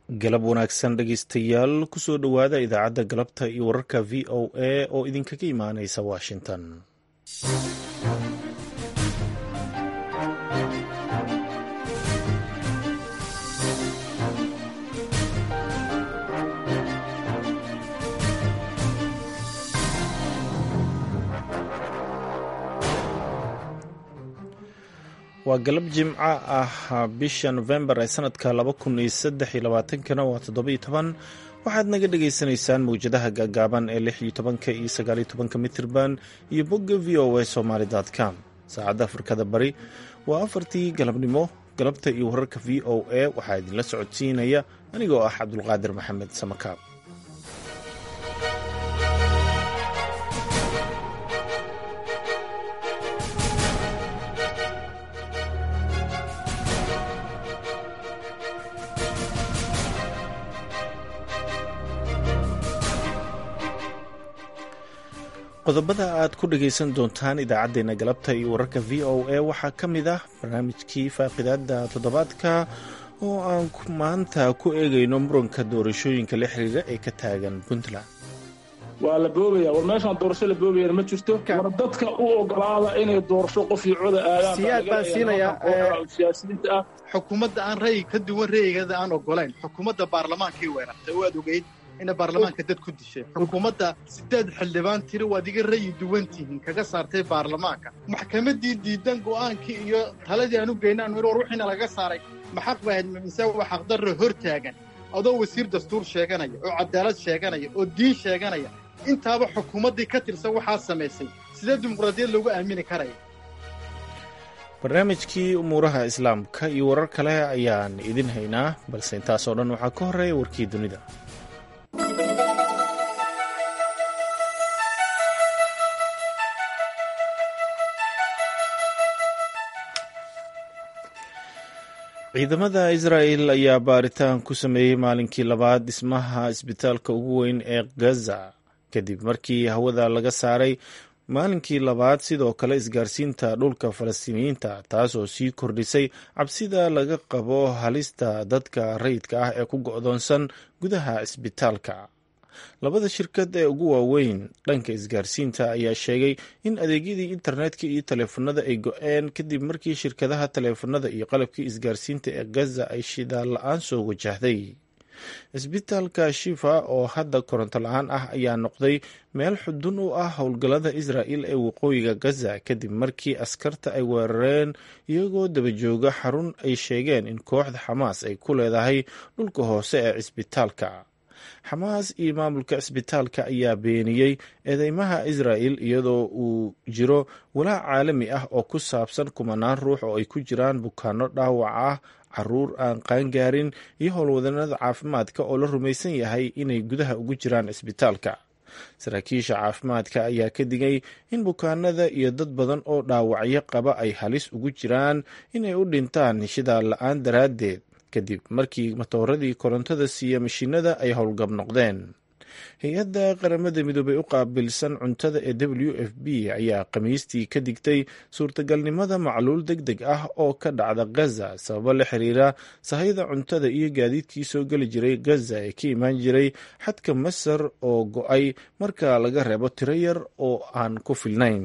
galab wanaagsan dhegeystayaal kusoo dhowaada idaacadda galabta iyo wararka v o a oo idinkaga imaaneysa washington waa galab jimco ah bisha nofembar ee sanadka laba kun iyo saddex iyo labaatankana waa toddoba-iyo toban waxaad naga dhagaysanaysaan mawjadaha gaagaaban ee lix iyo tobanka iyo sagaaliyo tobanka mitirban iyo bogga v o a somaly com saacadda afrikada bari waa afartii galabnimo galabta iyo wararka v o a waxaa idinla socodsiinaya anigoo ah cabdulqaadir maxamed samakaab qodobada aad ku dhagaysan doontaan idaacaddeenna galabta iyo wararka v o a waxaa ka mid ah barnaamijkii faaqidaada toddobaadka oo aan maanta ku eegayno muranka doorashooyinka la xiriira ee ka taagan puntland waa la boobaya war meeshaan doorasho la boobayana ma jirto war dadka u ogolaada inay doorasho qof iyo coda aadaan siyaad baan siinayaa siyaasiyiinta ah xukuumadda aan ra'yi ka duwan ra'yigeeda aan ogolayn xukuumadda baarlamaankii weerartay oo aad ogeyd ina baarlamaanka dad ku dishay xukuumadda sideed xildhibaan tiri waad iga rayi duwan tihiin kaga saartay baarlamaanka maxkamaddii diidan go'aankii iyo taladii aan u geyna anu war wixiina laga saaray maxaq ba ahayd mise waa xaqdarro hor taagan adoo wasiir dastuur sheeganaya oo cadaalad sheeganaya oo diin sheeganaya intaaba xukuumaddii ka tirsan waxaa samaysay sidee dimuqraadiyad loogu aamini karaya barnaamijkii umuuraha islaamka iyo warar kale ayaan idin haynaa balse intaasoo dhan waxaa ka horreeya warkii dunida ciidamada israa'el ayaa baaritaan ku sameeyey maalinkii labaad dhismaha isbitaalka ugu weyn ee gaza kadib markii hawada laga saaray maalinkii labaad sidoo kale isgaarsiinta dhulka falastiiniyiinta taasoo sii kordhisay cabsida laga qabo halista dadka rayidka ah ee ku go'doonsan gudaha isbitaalka labada shirkad ee ugu waaweyn dhanka isgaarsiinta ayaa sheegay in adeegyadii internetka iyo taleefanada ay go-een kadib markii shirkadaha taleefanada iyo qalabkii isgaarsiinta ee gaza ay shidaal la-aan soo wajahday isbitaalka shifa oo hadda koronto la-aan ah ayaa noqday meel xudun u ah howlgallada israa'il ee waqooyiga gaza kadib markii askarta ay weerareen iyagoo dabajooga xarun ay sheegeen in kooxda xamaas ay ku leedahay dhulka hoose ee cisbitaalka xamaas iyo maamulka cisbitaalka ayaa beeniyey eedeymaha israa'il iyadoo uu jiro walaac caalami ah oo ku saabsan kumanaan ruux oo ay ku jiraan bukaano dhaawac ah caruur aan qaangaarin iyo howlwadanada caafimaadka oo la rumaysan yahay inay gudaha ugu jiraan cisbitaalka saraakiisha caafimaadka ayaa ka digay in bukaanada iyo dad badan oo dhaawacyo qaba ay halis ugu jiraan inay u dhintaan shidaal la-aan daraaddeed kadib markii matooradii korontada siiya mashiinada ay howlgab noqdeen hay-adda qaramada midoobey u qaabilsan cuntada ee w f b ayaa khamiistii ka digtay suurtagalnimada macluul deg deg ah oo ka dhacda gaza sababo la xiriira sahayda cuntada iyo gaadiidkii soo geli jiray gaza ee ka imaan jiray xadka masar oo go-ay marka laga reebo tiro yar oo aan ku filnayn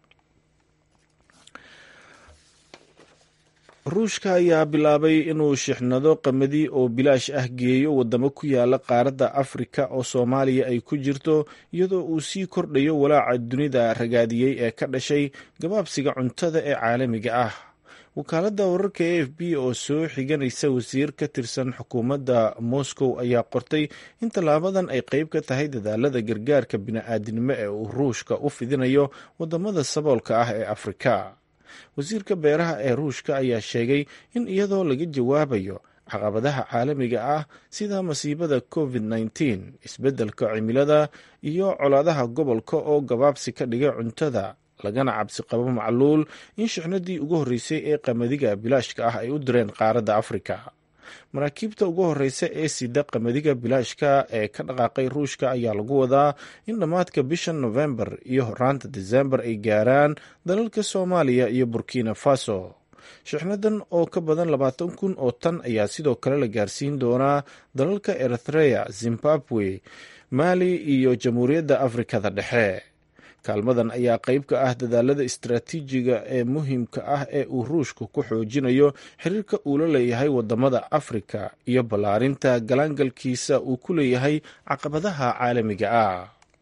ruushka ayaa bilaabay inuu shixnado qamadi oo bilaash ah geeyo wadamo ku yaala qaaradda afrika oo soomaaliya ay ku jirto iyadoo uu sii kordhayo walaaca dunida ragaadiyey ee ka dhashay gabaabsiga cuntada ee caalamiga ah wakaaladda wararka a f b oo soo xiganaysa wasiir ka tirsan xukuumadda moscow ayaa qortay in tallaabadan ay qeyb ka tahay dadaalada gargaarka bini-aadinimo ee uu ruushka u fidinayo wadamada saboolka ah ee afrika wasiirka beeraha ee ruushka ayaa sheegay in iyadoo laga jawaabayo caqabadaha caalamiga ah sida masiibada covid nteen isbeddelka cimilada iyo colaadaha gobolka oo gabaabsi ka dhigay cuntada lagana cabsi qabo macluul in shixnadii ugu horreysay ee qamadiga bilaashka ah ay u direen qaaradda afrika maraakiibta ugu horeysa ee sida qamadiga bilaashka ee ka dhaqaaqay ruushka ayaa lagu wadaa in dhammaadka bisha nofembar iyo horaanta desembar ay gaaraan dalalka soomaaliya iyo burkina faso shixnadan oo ka badan labaatan kun oo tan ayaa sidoo kale la gaarsiin doonaa dalalka eritrea zimbabwe maali iyo jamhuuriyadda afrikada dhexe kaalmadan ayaa qayb ka ah dadaalada istaraatiijiga ee muhiimka ah ee uu ruushku ku xoojinayo xiriirka uu la leeyahay wadamada afrika iyo ballaarinta galaangalkiisa uu ku leeyahay caqabadaha caalamiga ah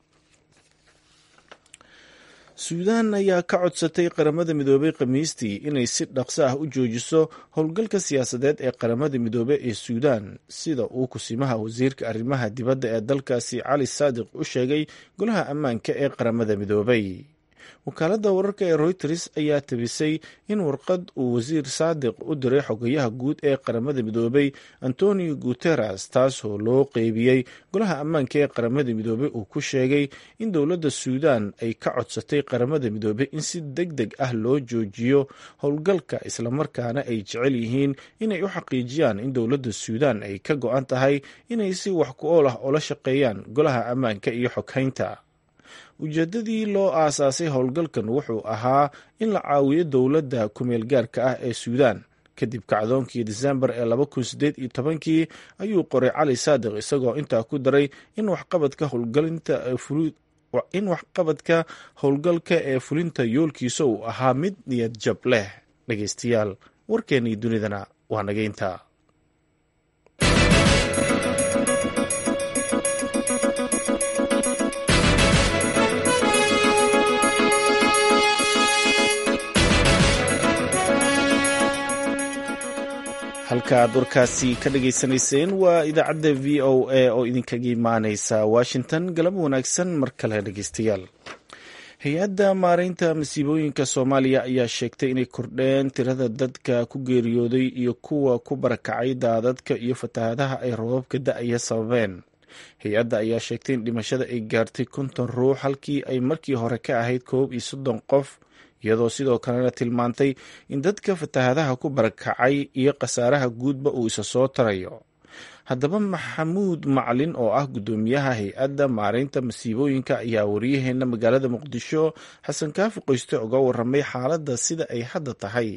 suudaan ayaa ka codsatay qaramada midoobey khamiistii inay si dhaqso ah u joojiso howlgalka siyaasadeed ee qaramada midoobe ee suudaan sida uu kusimaha wasiirka arrimaha dibadda ee dalkaasi cali saadiq u sheegay golaha ammaanka ee qaramada midoobey wakaaladda wararka ee royters ayaa tabisay in warqad uu wasiir saadiq u diray xogayaha guud ee qaramada midoobey antonio guteres taasoo loo qeybiyey golaha ammaanka ee qaramada midoobey uu ku sheegay in dowladda suudaan ay ka codsatay qaramada midoobey in si deg deg ah loo joojiyo howlgalka islamarkaana ay jecel yihiin inay u xaqiijiyaan in dowladda suudaan ay ka go-an tahay inay si wax ku ool ah oola shaqeeyaan golaha ammaanka iyo xoghaynta ujeedadii loo aasaasay howlgalkan wuxuu ahaa in la caawiyo dowladda kumeel gaarka ah ee suudaan kadib kacdoonkii disembar ee laba kun sideed iyo tobankii ayuu qoray cali saadiq isagoo intaa ku daray in waxqabadka howlgalinta in waxqabadka howlgalka ee fulinta yoolkiisa uu ahaa mid niyad jab leh dhegeystayaal warkeennii dunidana waa nageynta halka aad warkaasi ka dhageysanayseen waa idaacadda v o a oo idinkaga imaaneysa washington galab wanaagsan mar kale dhegeystayaal hay-adda maareynta masiibooyinka soomaaliya ayaa sheegtay inay kordheen tirada dadka ku geeriyooday iyo kuwa ku barakacay daadadka iyo fatahaadaha ay roobabka da-aya sababeen hay-adda ayaa sheegtay in dhimashada ay gaartay konton ruux halkii ay markii hore ka ahayd koob iyo soddon qof iyadoo sidoo kalena tilmaantay in dadka fatahaadaha ku barakacay iyo khasaaraha guudba uu isa soo tarayo haddaba maxamuud macalin oo ah guddoomiyaha hay-adda maareynta masiibooyinka ayaa wariyaheenna magaalada muqdisho xasan kaafi qoyste uga waramay xaaladda sida ay hadda tahay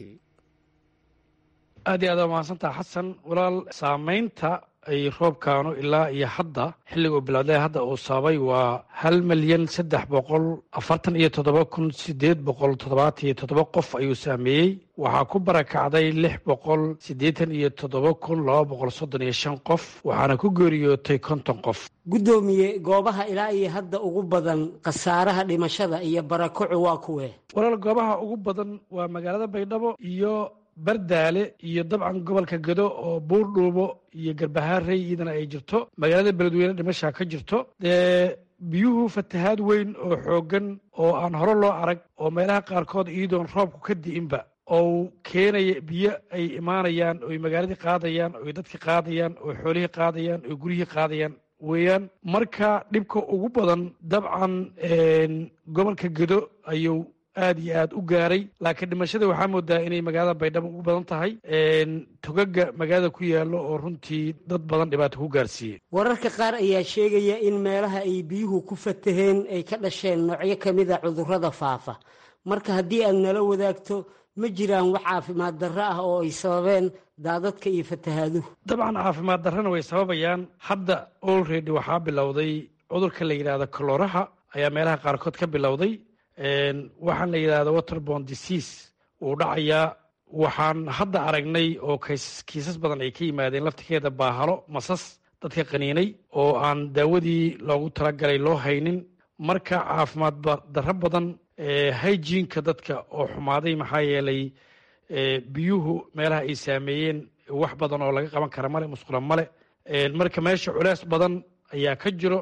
aad iyo aad waa mahadsantaha xasan walaal saamaynta ay roobkaanu ilaa iyo hadda xilliga uu bilowday hadda uu sababay waa hal milyan saddex boqol afartan iyo toddoba kun sideed boqol toddobaatan iyo toddoba qof ayuu saameeyey waxaa ku barakacday lix boqol siddeetan iyo toddoba kun laba boqol soddon iyo shan qof waxaana ku geeriyootay konton qof guddoomiye goobaha ilaa iyo hadda ugu badan khasaaraha dhimashada iyo barakocu waa kuwe walaal goobaha ugu badan waa magaalada baydhabo iyo bardaale iyo dabcan gobolka gado oo buurdhuubo iyo garbahaarey iyadana ay jirto magaalada beledweyne dhimashaa ka jirto dee biyuhu fatahaad weyn oo xooggan oo aan hore loo arag oo meelaha qaarkood iyadoon roobku ka di'inba oo keenaya biyo ay imaanayaan oy magaaladii qaadayaan oy dadkii qaadayaan oo xoolihii qaadayaan oo guryihii qaadayaan weeyaan marka dhibka ugu badan dabcan gobolka gado ayuu aad iyo aad u gaaray laakiin dhimashada waxaa moodaa inay magaalada baydhabo ugu badan tahay togaga magaalada ku yaallo oo runtii dad badan dhibaato ku gaarsiiyey wararka qaar ayaa sheegaya in meelaha ay biyuhu ku fataheen ay ka dhasheen noocyo ka mid a cudurrada faafa marka haddii aad nala wadaagto ma jiraan wax caafimaad darro ah oo ay sababeen daadadka iyo fatahaaduhu dabcan caafimaad darrana way sababayaan hadda olredy waxaa bilowday cudurka la yidhaahdo kalooraha ayaa meelaha qaarkood ka bilowday waxaan la yidhahda waterbon disease wuu dhacayaa waxaan hadda aragnay oo kiisas badan ay ka yimaadeen laftirkeeda baahalo masas dadka qaniinay oo aan daawadii loogu talagalay loo haynin marka caafimaad darro badan hygiinka dadka oo xumaaday maxaa yeelay biyuhu meelaha ay saameeyeen wax badan oo laga qaban kara male musqula male marka meesha culeys badan ayaa ka jiro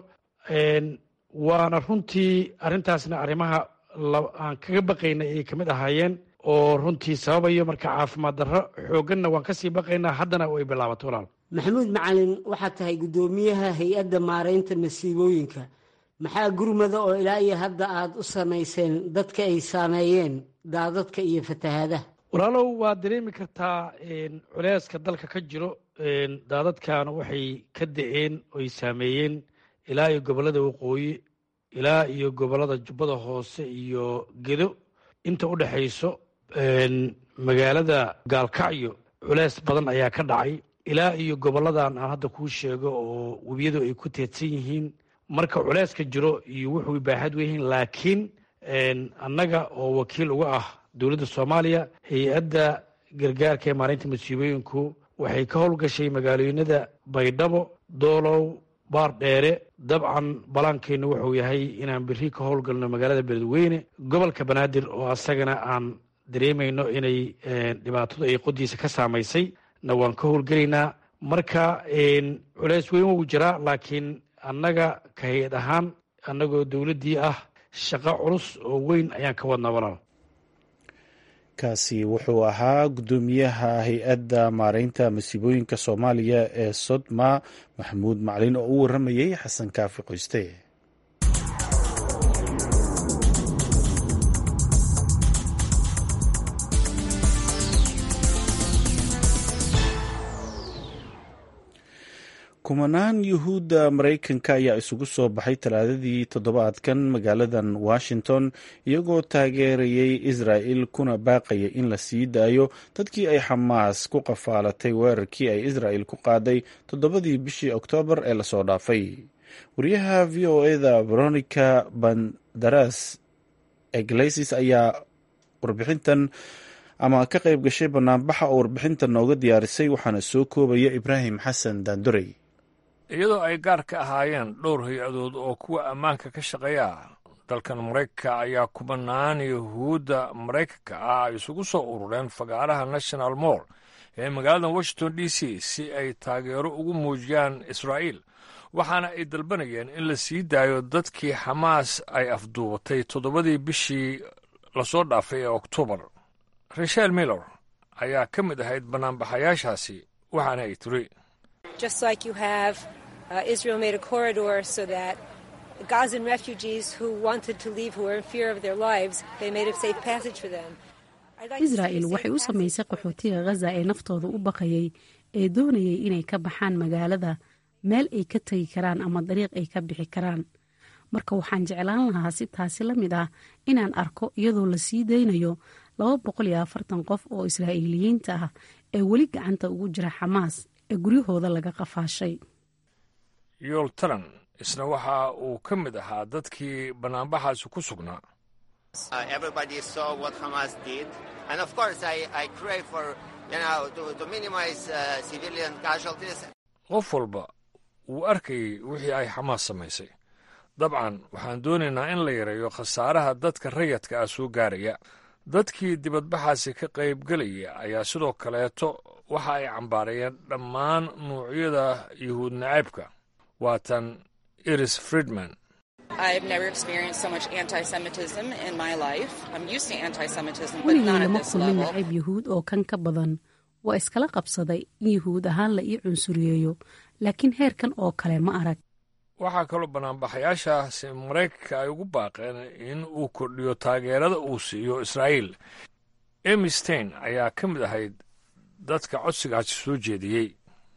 waana runtii arrintaasna arrimaha aan kaga baqaynay ay kamid ahaayeen oo runtii sababayo marka caafimaad darro xoogganna waan kasii baqaynaa haddana ay bilaabato walaal maxamuud macalin waxaad tahay guddoomiyaha hay-adda maaraynta masiibooyinka maxaa gurmada oo ilaa iyo hadda aad u samayseen dadka ay saameeyeen daadadka iyo fatahaadaha walaalow waad dareemi kartaa culeyska dalka ka jiro daadadkaana waxay ka da-een oy saameeyeen ilaa iyo gobollada waqooyi ilaa iyo gobollada jubbada hoose iyo gedo inta u dhexayso magaalada gaalkacyo culeys badan ayaa ka dhacay ilaa iyo goboladan aan hadda kuu sheego oo webiyadu ay ku teedsan yihiin marka culeyska jiro iyo wuxuu baaxad weyihiin laakiin annaga oo wakiil uga ah dowladda soomaaliya hay-adda gargaarka ee maalinta masiibooyinku waxay ka howlgashay magaalooyinada baydhabo doolow baar dheere dabcan balaankeennu wuxuu yahay inaan beri ka howlgalno magaalada beledweyne gobolka banaadir oo asagana aan dareemayno inay dhibaatadu ay qodiisa ka saamaysay na waan ka howlgelaynaa marka culeys weyn wuu jiraa laakiin annaga ka hay-ad ahaan annagoo dowladdii ah shaqo culus oo weyn ayaan ka wadnaa walaal kaasi wuxuu ahaa guddoomiyaha hay-adda maareynta masiibooyinka soomaaliya ee sodma maxamuud maclin oo u warramayay xasan kaafi qoyste kumanaan yuhuudda maraykanka ayaa isugu soo baxay talaadadii toddobaadkan magaaladan washington iyagoo taageerayay israa'il kuna baaqaya in la sii daayo dadkii ay xamaas ku qafaalatay weerarkii ay israa'il ku qaaday toddobadii bishii oktoobar ee lasoo dhaafay wariyaha v o eda veronica bandaras eglesis ayaa warbixintan ama ka qayb gashay banaanbaxa oo warbixintan nooga diyaarisay waxaana soo koobaya ibraahim xasan daandorey iyadoo ay gaar ka ahaayeen dhowr hay-adood oo kuwa ammaanka ka shaqeeya dalkan maraykanka ayaa kubanaan yuhuudda maraykanka ah ay isugu soo urureen fagaaraha national moll ee magaalada washington d c si ay taageero ugu muujiyaan israa'iil waxaana ay dalbanayeen in la sii daayo dadkii xamaas ay afduubatay toddobadii bishii lasoo dhaafay ee oktoobar rachel miller ayaa ka mid ahayd banaanbaxayaashaasi waxaana ay tiri israa'il waxay u samaysay qaxootiga ghaza ee naftooda u baqayay ee doonayay inay ka baxaan magaalada meel ay ka tegi karaan ama dariiq ay ka bixi karaan marka waxaan jeclaan lahaa si taasi la mid ah inaan arko iyadoo la sii daynayo laba boqol iyo afartan qof oo israa'iiliyiinta ah ee weli gacanta ugu jira xamaas ee guryahooda laga qafaashay yool taran isna waxa uu ka mid ahaa dadkii banaanbaxaasi ku sugnaa qof walba wuu arkayay wixii ay xamaas samaysay dabcan waxaan doonaynaa in la yareeyo khasaaraha dadka rayadka ah soo gaaraya dadkii dibadbaxaasi ka qaybgelaya ayaa sidoo kaleeto waxa ay cambaarayeen dhammaan nuucyada yuhuud nacaybka waatan iris friedman weligay lama kulmin nacayb yuhuud oo kan ka badan waa iskala qabsaday in yuhuud ahaan la ii cunsuriyeeyo laakiin heerkan oo kale ma arag waxaa kaloo banaanbaxayaashaasi maraykanka ay ugu baaqeen in uu kordhiyo taageerada uu siiyo israa'iil emy stein ayaa ka mid ahayd dadka codsigaasi soo jeediyey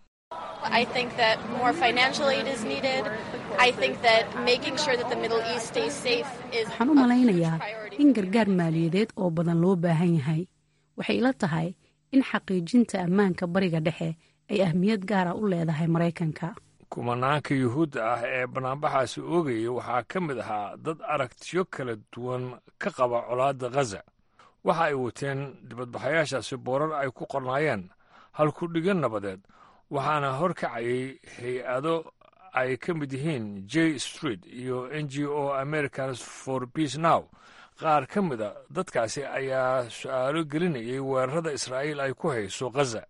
waxaan u malaynayaa in gargaar maaliyadeed oo badan loo baahan yahay waxay ila tahay in xaqiijinta ammaanka bariga dhexe ay ahmiyad gaara u leedahay maraykanka kumanaanka yuhuudda ah ee banaanbaxaasi oogayay waxaa ka mid ahaa dad aragtiyo kala duwan ka qaba colaadda khaza waxa ay wateen dibadbaxayaashaasi boorar ay ku qornaayeen halkudhigan nabadeed waxaana hor kacayay hay-ado ay ka mid yihiin j street iyo n g o americans for peace now qaar ka mida dadkaasi ayaa su-aalo gelinayay weerarada israa'iil ay ku hayso khaza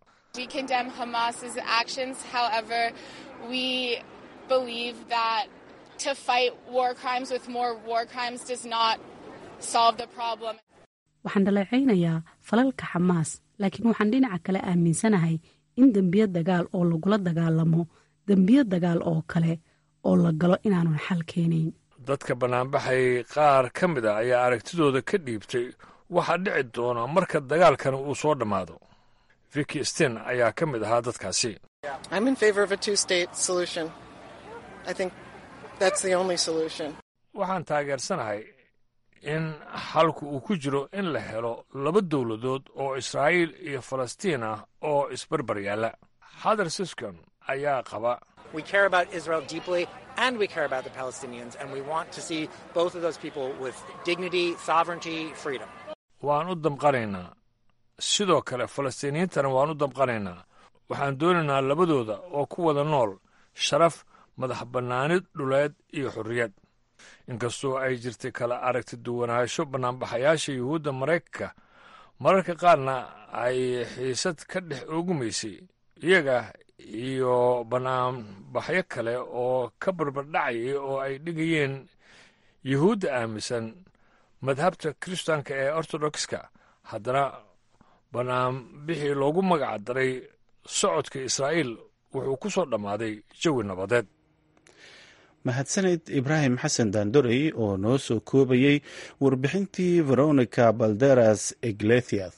waxaan dhaleecaynayaa falalka xamaas laakiin waxaan dhinaca kale aaminsanahay in dembiyo dagaal oo lagula dagaalamo dembiyo dagaal oo kale oo la galo inaanun xal keenayn dadka banaanbaxay qaar ka mid a ayaa aragtidooda ka dhiibtay waxaa dhici doona marka dagaalkani uu soo dhammaado viki sten ayaa ka mid ahaa dadkaasi waxaan taageersanahay in xalku uu ku jiro in la helo laba dowladood oo israa'iil iyo falastiin ah oo isbarbar yaalla xadar siscon ayaa qaba We care about Israel deeply and we care about the Palestinians, and we want to see both of those people with dignity, sovereignty, freedom. waan u damqanaynaa sidoo kale falastiiniyiintana waan u damqanaynaa waxaan doonaynaa labadooda oo ku wada nool sharaf madax bannaanid dhuleed iyo xorriyad inkastoo ay jirtay kala aragti duwanaansho bannaanbaxayaasha yuhuudda maraykanka mararka qaarna ay xiisad ka dhex oogumaysay iyaga iyo bannaanbaxyo kale oo ka barbardhacayay oo ay dhigayeen yuhuudda aaminsan madhabta kiristaanka ee ortodokska haddana bannaanbixii loogu magac daray socodka israa'iil wuxuu ku soo dhammaaday jawi nabadeed mahadsaned ibraahim xasan daandorey oo noo soo koobayey warbixintii veronica balderas iglesias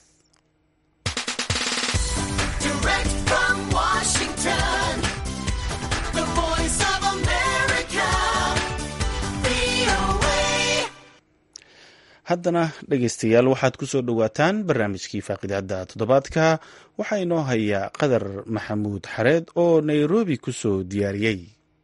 haddana dhegaystayaal waxaad ku soo dhowaataan barnaamijkii faaqidaadda toddobaadka waxaa inoo hayaa qadar maxamuud xareed oo nairobi ku soo diyaariyey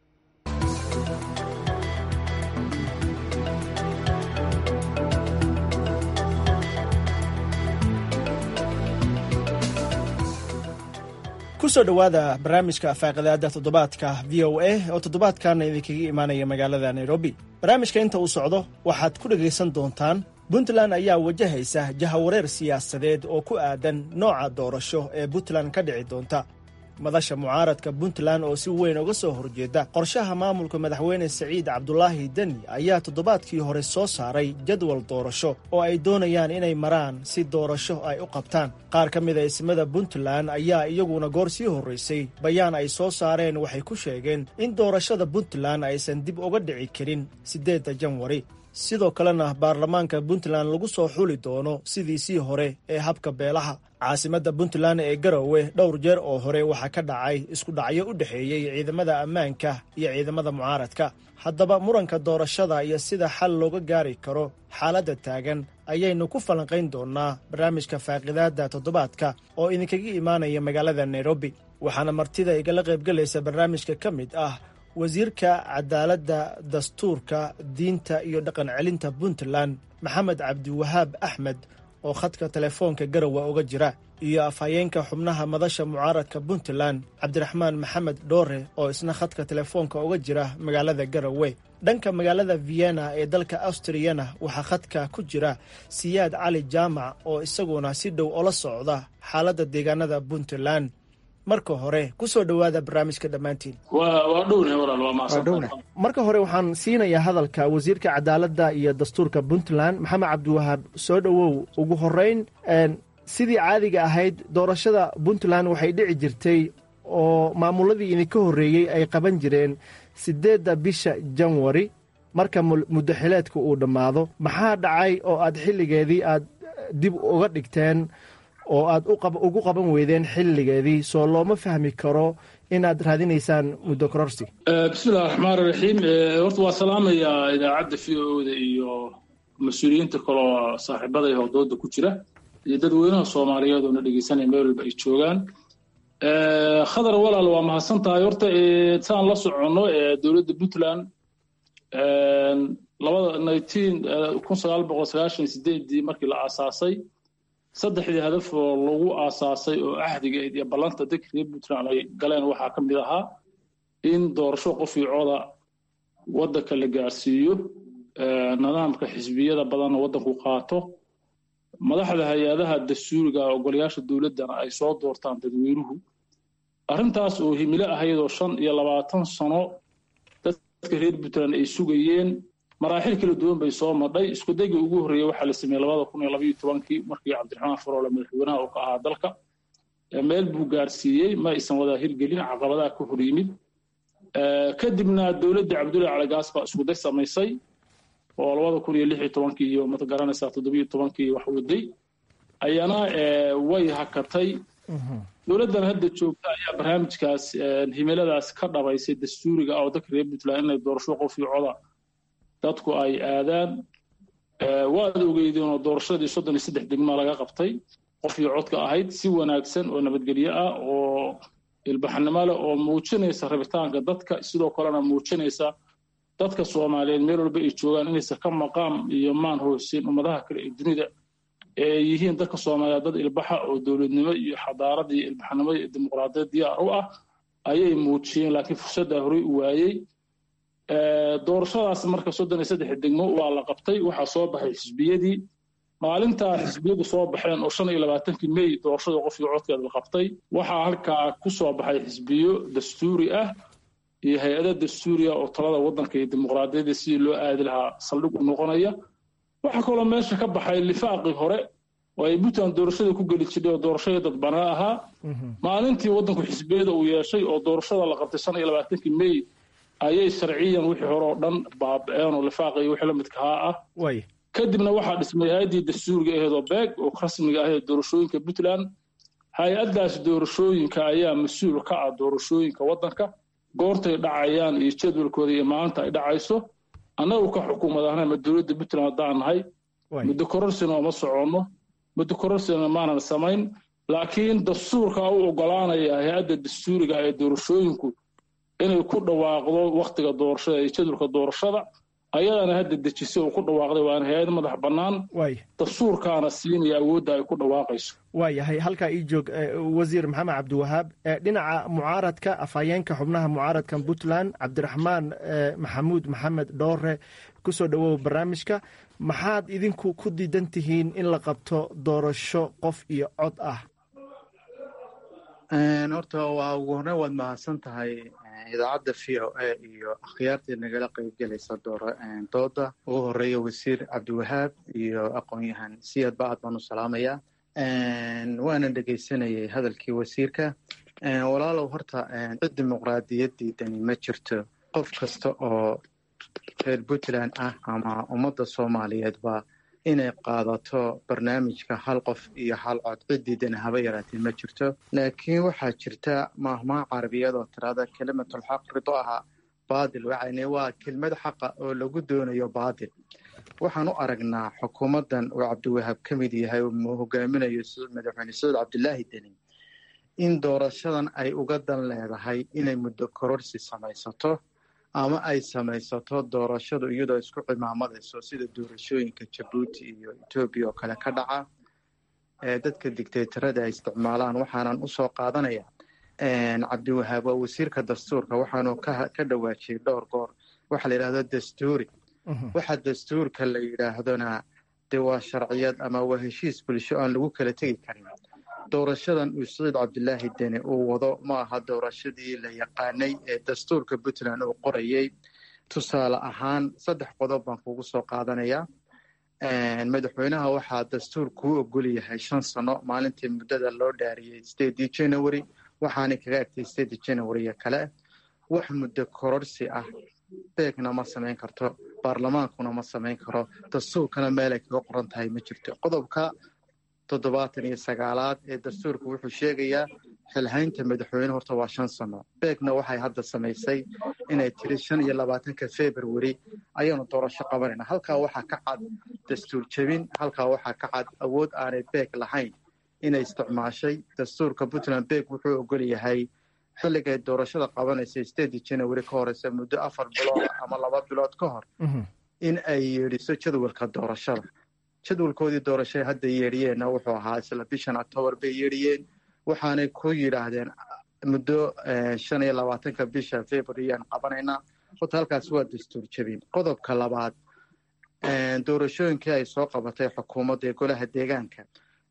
kusoo dhowaada barnaamijka faaqidaada toddobaadka v o a oo toddobaadkaana idinkaga imaanaya magaalada nairobi barnaamijka inta uu socdo waxaad ku dhegaysan doontaan puntland ayaa wajahaysa jahawareer siyaasadeed oo ku aadan nooca doorasho ee puntland ka dhici doonta madasha mucaaradka puntland oo si weyn uga soo horjeeda qorshaha maamulka madaxweyne siciid cabdulaahi deni ayaa toddobaadkii hore soo saaray jadwal doorasho oo ay doonayaan inay maraan si doorasho ay u qabtaan qaar ka mid a ismada puntland ayaa iyaguna goor sii horraysay bayaan ay soo saareen waxay ku sheegeen in doorashada puntland aysan dib uga dhici karin siddeedda janwari sidoo kalena baarlamaanka puntland lagu soo xuli doono sidiisii hore ee habka beelaha caasimadda puntland ee garowe dhowr jeer oo hore waxaa ka dhacay isku dhacyo u dhexeeyey ciidamada ammaanka iyo ciidamada mucaaradka haddaba muranka doorashada iyo sida xal looga gaari karo xaaladda taagan ayaynu ku falanqayn doonnaa barnaamijka faaqidaadda toddobaadka oo idinkaga imaanaya magaalada nairobi waxaana martida igala qaybgelaysa barnaamijka ka mid ah wasiirka cadaaladda dastuurka diinta iyo dhaqan celinta puntland maxamed cabdiwahaab axmed oo khadka telefoonka garowe uga jira iyo afhayeenka xubnaha madasha mucaaradka puntland cabdiraxmaan maxamed dhoore oo isna khadka telefoonka uga jira magaalada garowe dhanka magaalada vienna ee dalka austriyana waxaa khadka ku jira siyaad cali jaamac oo isaguna si dhow ola socda xaaladda deegaanada puntland marka hore ku soo dhowaada barnaamijka dhammaantiin waa dhowna walaal waa maasanta marka hore waxaan siinayaa hadalka wasiirka cadaaladda iyo dastuurka puntland maxamed cabdiwahaab soo dhowow ugu horeyn sidii caadiga ahayd doorashada puntland waxay dhici jirtay oo maamuladii idinka horreeyey ay qaban jireen siddeedda bisha janwari marka muddo xileedka uu dhammaado maxaa dhacay oo aad xilligeedii aad dib uga dhigteen oo aad ugu qaban weydeen xilligeedii soo looma fahmi karo inaad raadinaysaan muddo kororsi bismillahi raxmaan raxiim horta waa salaamayaa idaacadda v o da iyo mas-uuliyiinta kaloo saaxiibada iyo howdooda ku jira iyo dadweynaha soomaaliyeed oo na dhegeysanaya meel walba ay joogaan khadar walaal waa mahadsan tahay horta saan la soconno dowladda puntland labada nineteen kun sagaal boqol sagaashan sideedii markii la aasaasay saddexdii hadaf oo lagu aasaasay oo ahdiga iyo ballanta dadka reer puntland ay galeen waxaa ka mid ahaa in doorasho qof iyo cooda waddanka la gaarsiiyo nidaamka xisbiyada badanna waddanku qaato madaxda hay-adaha dastuuriga ogolayaasha dowladdana ay soo doortaan dadweynuhu arrintaas oo himilo ahayd oo shan iyo labaatan sano dadka reer puntland ay sugayeen maraaxil kala duwan bay soo madhay isku dayga ugu horreeya waxaa la sameeyey labada kun iyo labaiyo tobankii markii cabdiraxmaan faroole madaxweynaha uu ka ahaa dalka meel buu gaarsiiyey ma aysan wada hirgelin caqabadaha ka hor yimid kadibna dowladda cabdullahi calagaas baa isku day samaysay oo labada kun iyo lix iyo tobankii iyo mad garanaysaa toddobiyo tobankii wax waday ayana way hakatay dowladdan hadda joogta ayaa barnaamijkaas himiladaas ka dhabaysay dastuuriga ah oo dadka reer puntland inay doorasho qof iyo coda dadku ay aadaan waad ogeydeen oo doorashadii soddon iyo saddex degmaa laga qabtay qof iyo codka ahayd si wanaagsan oo nabadgelyo ah oo ilbaxnimo leh oo muujinaysa rabitaanka dadka sidoo kalena muujinaysa dadka soomaaliyeed meel walba ay joogaan inaysan ka maqaam iyo maan hoosin ummadaha kale ee dunida ee yihiin dadka soomaaliyeed dad ilbaxa oo dowladnimo iyo xadaarad iyo ilbaxnimo iyo dimuqraadiyad diyaar u ah ayay muujiyeen laakiin fursaddaa horey u waayey doorashadaas marka soddon iyo saddex degmo waa la qabtay waxaa soo baxay xisbiyadii maalintaa xisbiyadu soo baxeen oo shan iyo labaatankii mey doorashada qof iyo codkeed la qabtay waxaa halkaa ku soo baxay xisbiyo dastuuri ah iyo hay-ada dastuuriya oo talada waddanka iyo dimuqraadiyadda sidii loo aadi lahaa saldhig u noqonaya waxaa kaloo meesha ka baxay lifaaqii hore oo ay puntland doorashada ku geli jirtay oo doorashadii dadbanaa ahaa maalintii waddanku xisbiyada uu yeeshay oo doorashada la qabtay shan iyo labaatankii mey ayay sharciyan wixii hore oo dhan baaba-een oo lifaaqii wixii la midkahaa ah kadibna waxaa dhismay hay-addii dastuuriga aheed oo beeg oo rasmiga aheed doorashooyinka puntland hay-addaas doorashooyinka ayaa mas-uul ka ah doorashooyinka waddanka goortay dhacayaan iyo jadwalkooda iyo maalinta ay dhacayso annagu ka xukuumad ahna ma dowladda puntland haddaan nahay muddo kororsina oma soconno muddo kororsina maanan samayn laakiin dastuurka u ogolaanaya hay-adda dastuuriga ee doorashooyinku inay ku dhawaaqdo waktiga doorashada iyo jadwalka doorashada ayadana hadda dejisay oo ku dhawaaqday waana hay-ad madax bannaan dastuurkaana siinaya awoodda ay ku dhawaaqayso waayahay halkaa ii joog wasiir maxamed cabdiwahaab dhinaca mucaaradka afhayeenka xubnaha mucaaradka puntland cabdiraxmaan maxamuud maxamed dhoore kusoo dhowow barnaamijka maxaad idinku ku diidan tihiin in la qabto doorasho qof iyo cod ah horta waa ugu horreyn waad mahadsan tahay idaacadda v o a iyo akhyaartii nagala qaybgelaysa dooda ugu horeeya wasiir cabdiwahaab iyo aqoon-yahan siyad ba aad baan u salaamayaa waana dhegaysanayay hadalkii wasiirka walaalow horta cid dimuqraadiyadii dani ma jirto qof kasta oo reer puntland ah ama ummadda soomaaliyeedba inay qaadato barnaamijka hal qof iyo hal cod cidiidana haba yaraatee ma jirto laakiin waxaa jirta maahmaha carabiyad oo tirada kelimatulxaq rido aha baadil waxayne waa kelmad xaqa oo lagu doonayo baadil waxaan u aragnaa xukuumaddan uu cabdiwahaab ka mid yahay uu hogaaminayo madaxweyne sacuud cabdilaahi deni in doorashadan ay uga dan leedahay inay muddo kororsi samaysato ama ay samaysato doorashadu iyadoo isku cimaamadayso sida doorashooyinka jabuuti iyo etoobiya oo kale ka dhaca ee dadka digtaytarada ay isticmaalaan waxaanan usoo qaadanaya cabdiwahaab waa wasiirka dastuurka waxaanu ka dhawaajiyey dhowr goor waxaa la yidhahdo dastuuri waxa dastuurka la yidhaahdona dee waa sharciyad ama waa heshiis bulsho aan lagu kala tegi karin doorashadan uu saciid cabdilaahi deni uu wado ma aha doorashadii la yaqaanay ee dastuurka puntland uu qorayey tusaale ahaan saddex qodob baan kugu soo qaadanayaa madaxweynaha waxaa dastuur kuu ogol yahay shan sano maalintii muddada loo dhaariyey stedii january waxaanay kaga agtay stedii january kale wax muddo kororsi ah beegna ma samayn karto baarlamaankuna ma samayn karo dastuurkana meelay kaga qoran tahay ma jirto qodobka toddobaatan iyo sagaalaad ee dastuurka wuxuu sheegayaa xilhaynta madaxweyne horta waa shan sano beegna waxay hadda samaysay inay tiri shan iyo labaatanka february ayaanu doorasho qabanayna halkaa waxaa ka cad dastuur jebin halkaa waxaa ka cad awood aanay beeg lahayn inay isticmaashay dastuurka puntland beeg wuxuu ogol yahay xilligay doorashada qabanaysa stedi january ka horeysa muddo afar bilood ama laba bilood ka hor in ay yeedhiso jadwalka doorashada jadwalkoodii doorashay hadda yeedhiyeenna wuxuu ahaa isla bishan octoobar bay yeedhiyeen waxaanay ku yidhaahdeen muddo shan iyo labaatanka bisha februaryaan qabanaynaa horta halkaas waa dastuur jebin qodobka labaad doorashooyinkii ay soo qabatay xukuumadda ee golaha deegaanka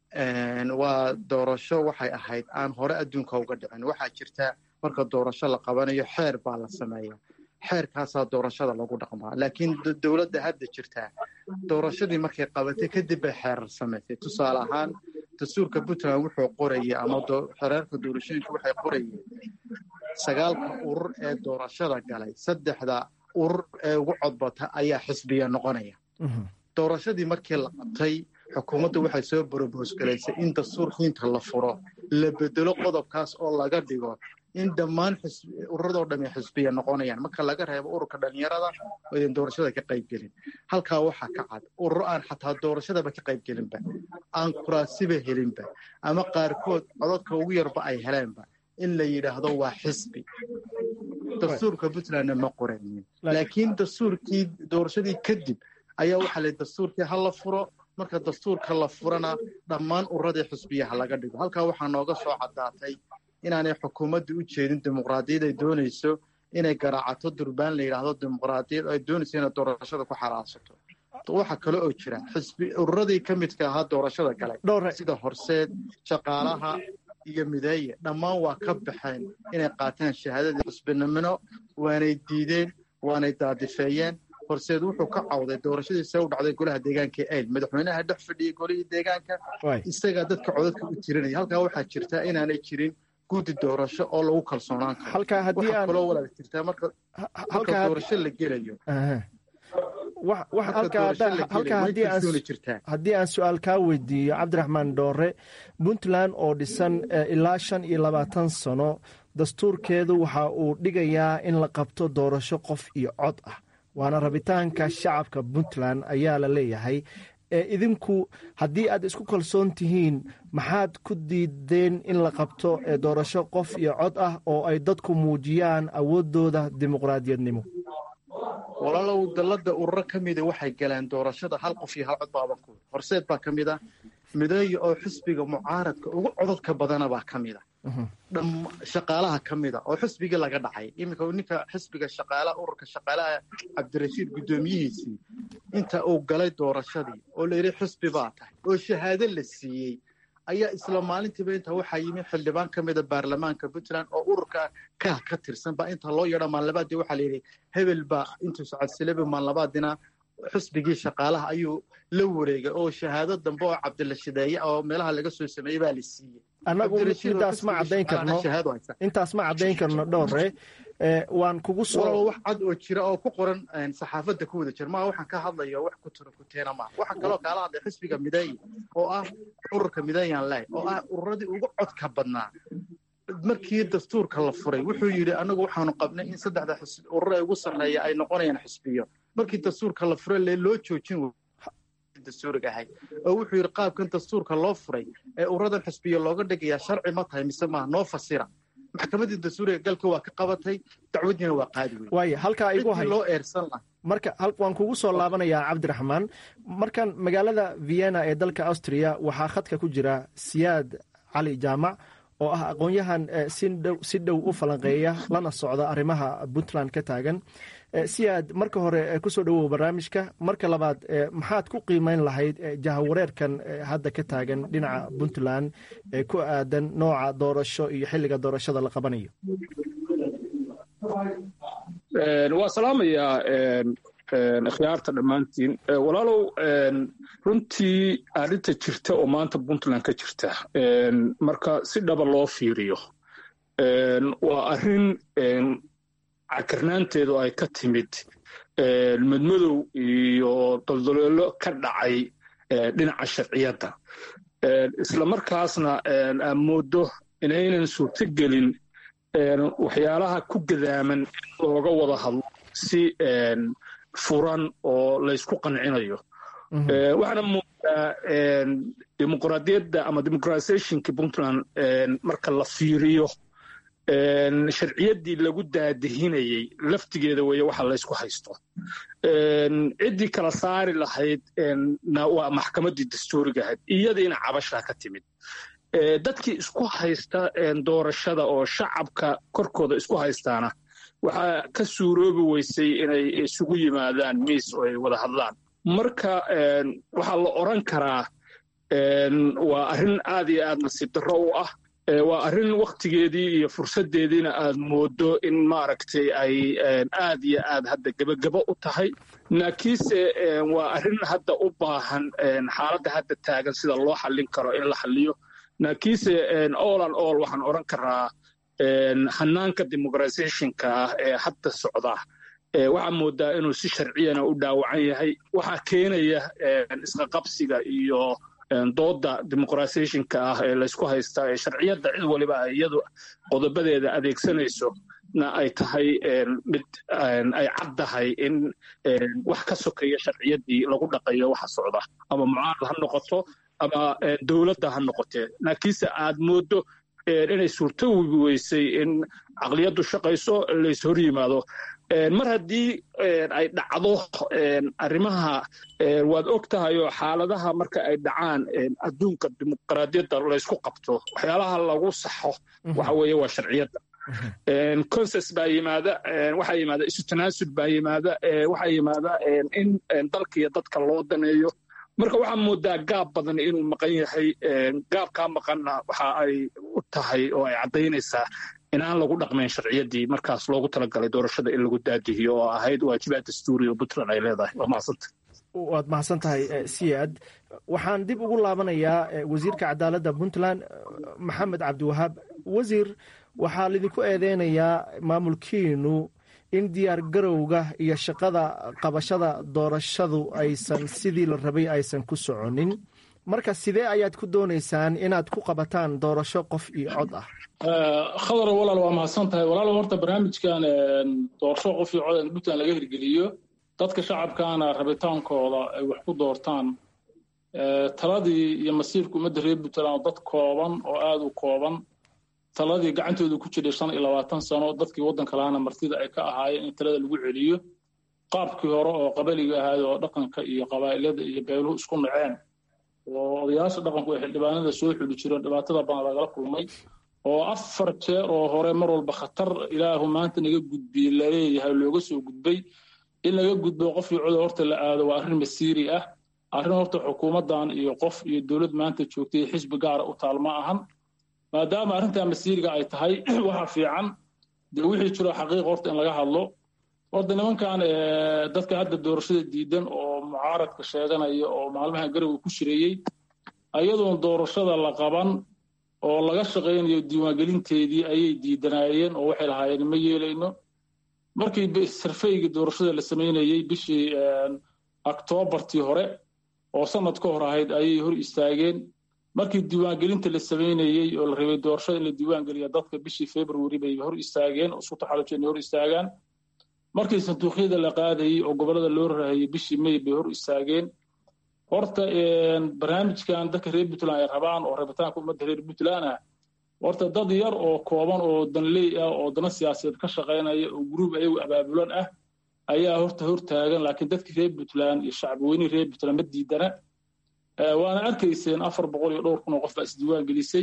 waa doorasho waxay ahayd aan hore adduunka uga dhicin waxaa jirta marka doorasho la qabanayo xeer baa la sameeya xeerkaasaa doorashada lagu dhaqmaa laakiin dowladda hadda jirtaa doorashadii markay qabatay kadib bay xeerar samaysay tusaale ahaan dastuurka puntland wuxuu qorayay ama xereerka doorashooyinka waxay qorayeen sagaalka urur ee doorashada galay saddexda urur ee ugu codbata ayaa xisbiya noqonaya doorashadii markii la qabtay xukuumaddu waxay soo boroboos galaysay in dastuur xiinta la furo la bedelo qodobkaas oo laga dhigo in dhammaan ururadoo dhamme xisbiya noqonayaan marka laga reebo ururka dhalinyarada oo idan doorashada ka qaybgelin halkaa waxaa ka cad ururo aan xataa doorashadaba ka qaybgelinba aan kuraasiba helinba ama qaarkood codadka ugu yarba ay heleenba in la yidhaahdo waa xisbi dastuurka puntlandna ma qoranin laakiin dastuurkii doorashadii kadib ayaa waxaa la dastuurkii ha la furo marka dastuurka la furana dhammaan ururadii xisbiyaha laga dhigo halkaa waxaa nooga soo caddaatay inaanay xukuumadda u jeedin dimuqraadiyad ay doonayso inay garaacato durbaan la yidhaahdo dimuqraadiyad ay doonayso inay doorashada ku xalaashato waxa kale oo jira xisbi ururadii ka midka ahaa doorashada galay sida horseed shaqaalaha iyo mideeye dhammaan waa ka baxeen inay qaataan shahaadadii xisbinimino waanay diideen waanay daadifeeyeen horseed wuxuu ka cawday doorashadiisa u dhacday golaha deegaanka eyl madaxweynaha dhex fadhiyay golihii deegaanka isagaa dadka codadka u tirinaya halkaa waxaa jirta inaanay jirin guddi doorasho oo lagu kalsoonaan karo waxaa kaloo walaal jirtaa marka marka doorasho la gelayo haddii aan su-aal kaa weydiiyo cabdiraxmaan dhoore puntland oo dhisan ilaa shan iyo labaatan sano dastuurkeedu waxa uu dhigayaa in la qabto doorasho qof iyo cod ah waana rabitaanka shacabka puntland ayaa la leeyahay idinku haddii aad isku kalsoon tihiin maxaad ku diideen in la qabto doorasho qof iyo cod ah oo ay dadku muujiyaan awooddooda dimuqraadiyadnimo walaalow dallada ururo ka mida waxay galeen doorashada hal qof iyo hal cod baaban ku horseed baa ka mid a mideeya oo xisbiga mucaaradka ugu codadka badana baa ka mid a shaqaalaha ka mid a oo xisbigii laga dhacay iminka ninka xisbiga shaqaalaha ururka shaqaalaha cabdirashiid guddoomiyihiisii inta uu galay doorashadii oo la yidhi xisbi baa tahay oo shahaado la siiyey ayaa isla maalintiiba inta waxaa yimi xildhibaan ka mida baarlamaanka puntland oo ururka kah ka tirsan baa inta loo yeedho maanlabaadii waxaa la yidhi hebel baa intuu socodsilabi maanlabaadina xisbigii shaqaalaha ayuu la wareegay oo shahaado dambe oo cabdilashideeye oo meelaha laga soo sameeyey baa la siiyey annagu intaas ma caddayn karno intaas ma caddayn karno dhowre waan kugu soo wax cad oo jira oo ku qoran saxaafadda ku wada jira maa waxaan ka hadlayo wax ku tiro kuteena maa waxaan kaloo kaala hadlay xisbiga mideeye oo ah ururka mideeyan leh oo ah ururadii ugu codka badnaa markii dastuurka la furay wuxuu yidhi anagu waxaanu qabnay in saddexda urur ee ugu sarreeya ay noqonayaan xisbiyo markii dastuurka la furay lee loo joojin dastuuriga ahay oo wuxuu yidhi qaabkan dastuurka loo furay ee ururadan xisbiyo looga dhigayaa sharci ma tahay mise maaha noo fasira maxkamaddii dastuuriga galka waa ka qabatay dacwadiina waa qaadi wey waaya halkaa igu hay loo eersan laha marka waan kugu soo laabanayaa cabdiraxmaan markan magaalada vienna ee dalka austria waxaa khadka ku jira siyaad cali jaamac oo ah aqoon-yahan si dhow u falanqeeya lana socda arrimaha puntland ka taagan siyaad marka hore kusoo dhowow barnaamijka marka labaad maxaad ku qiimeyn lahayd jahawareerkan hadda ka taagan dhinaca puntland ee ku aadan nooca doorasho iyo xilliga doorashada la qabanayo waa salaamayaa ikhyaarta dhammaantiin walaalow runtii arrinta jirta oo maanta puntland ka jirta marka si dhaba loo fiiriyo waa arrin cakarnaanteedu ay ka timid madmadow iyo doldoloolo ka dhacay dhinaca sharciyadda isla markaasna aan mooddo inaynan suurtogelin waxyaalaha ku gadaaman in looga wada hadlo si furan oo laysku qancinayo waxaana moodaa dimuqraadiyadda ama democratizationka puntland marka la fiiriyo sharciyaddii lagu daadihinayey laftigeeda weeye waxa laysku haysto ciddii kala saari lahayd na waa maxkamaddii dastuuriga ahayd iyadiina cabashaa ka timid dadkii isku haysta doorashada oo shacabka korkooda isku haystaana waxaa ka suuroobi weysay inay isugu yimaadaan miis oo ay wada hadlaan marka waxaa la odran karaa waa arrin aad iyo aad nasiib darro u ah waa arrin wakhtigeedii iyo fursaddeediina aad mooddo in maaragtay ay aad iyo aad hadda gebagebo u tahay laakiinse waa arrin hadda u baahan xaaladda hadda taagan sida loo xallin karo in la xalliyo laakiinse all an all waxaan odhan karaa hanaanka democratizationka ah ee hadda socda waxaa moodaa inuu si sharciyana u dhaawacan yahay waxaa keenaya isqaqabsiga iyo dooda dimuqratisationka ah ee laysku haystaa ee sharciyadda cid waliba ay iyadu qodobadeeda adeegsanayso na ay tahay mid ay caddahay in wax ka sokeeya sharciyaddii lagu dhaqayo waxa socda ama mucaarad ha noqoto ama dowladda ha noqotee laakiinse aad mooddo inay suurtowi weysay in caqliyaddu shaqayso lays hor yimaado mar haddii ay dhacdo arrimaha waad og tahay oo xaaladaha marka ay dhacaan adduunka dimuqraadiyadda laysku qabto waxyaalaha lagu saxo waxa weeye waa sharciyadda conses baa yimaada waxaa yimaada isu tanaasud baa yimaada waxaa yimaada in dalka iyo dadka loo daneeyo marka waxaa moodaa gaab badan inuu maqan yahay gaabkaa maqanna waxa ay u tahay oo ay caddaynaysaa inaan lagu dhaqmayn sharciyaddii markaas loogu talagalay doorashada in lagu daadihiyo oo ahayd waajibaad dastuuri oo puntland ay leedahay waa mahadsanta waad mahadsan tahay siyaad waxaan dib ugu laabanayaa wasiirka cadaaladda puntland maxamed cabdiwahaab wasiir waxaa lidinku eedeynayaa maamulkiinu in diyaar garowga iyo shaqada qabashada doorashadu aysan sidii la rabay aysan ku soconin marka sidee ayaad ku doonaysaan inaad ku qabataan doorasho qof iyo cod ah khadar walaal waa mahadsan tahay walaal horta barnaamijkan doorasho qof iyo cod in puntland laga hirgeliyo dadka shacabkaana rabitaankooda ay wax ku doortaan taladii iyo masiirka ummadda reer puntland oo dad kooban oo aada u kooban taladii gacantooda ku jiray shan iyo labaatan sano dadkii waddanka lahaana martida ay ka ahaayeen in talada lagu celiyo qaabkii hore oo qabaliga ahayd oo dhaqanka iyo qabaa'ilada iyo beeluhu isku naceen oo odayaasha dhaqanku ay xildhibaanada soo xuli jireen dhibaatada badan lagala kulmay oo afar jeer oo hore mar walba khatar ilaahu maanta naga gudbiyey laleeyahay looga soo gudbay in laga gudbo qof iyo coda horta la aado waa arrin masiiri ah arrin horta xukuumaddan iyo qof iyo dowlad maanta joogtay xisbi gaara u taal ma ahan maadaama arrintaa masiiriga ay tahay waxa fiican dee wixii jiro xaqiiqa horta in laga hadlo horta nimankan dadka hadda doorashada diidan oo mucaaradka sheeganaya oo maalmaha garowe ku shireeyey ayadoon doorashada la qaban oo laga shaqaynayo diiwaangelinteedii ayay diidanaayeen oo waxay lahaayeen ma yeelayno markii sarfeygii doorashada la samaynayey bishii oktoobartii hore oo sanad ka hor ahayd ayay hor istaageen markii diiwaangelinta la samaynayey oo la rabay doorashada in la diiwaangeliya dadka bishii february bay hor istaageen oo isku taxalujeen hor istaagaan markii sanduuqyada la qaadayey oo gobollada loo rahayey bishii may bay hor istaageen horta barnaamijkan dadka reer puntland ay rabaan oo rabitaanka ummadda reer puntland ah horta dad yar oo kooban oo danley ah oo dana siyaasadeed ka shaqaynaya oo gruub ayagu abaabulan ah ayaa horta hortaagan laakiin dadkii reer puntland iyo shacbiweynihii reer puntland ma diidana waana arkayseen afar boqol iyo dhowr kun oo qof baa isdiiwaan gelisay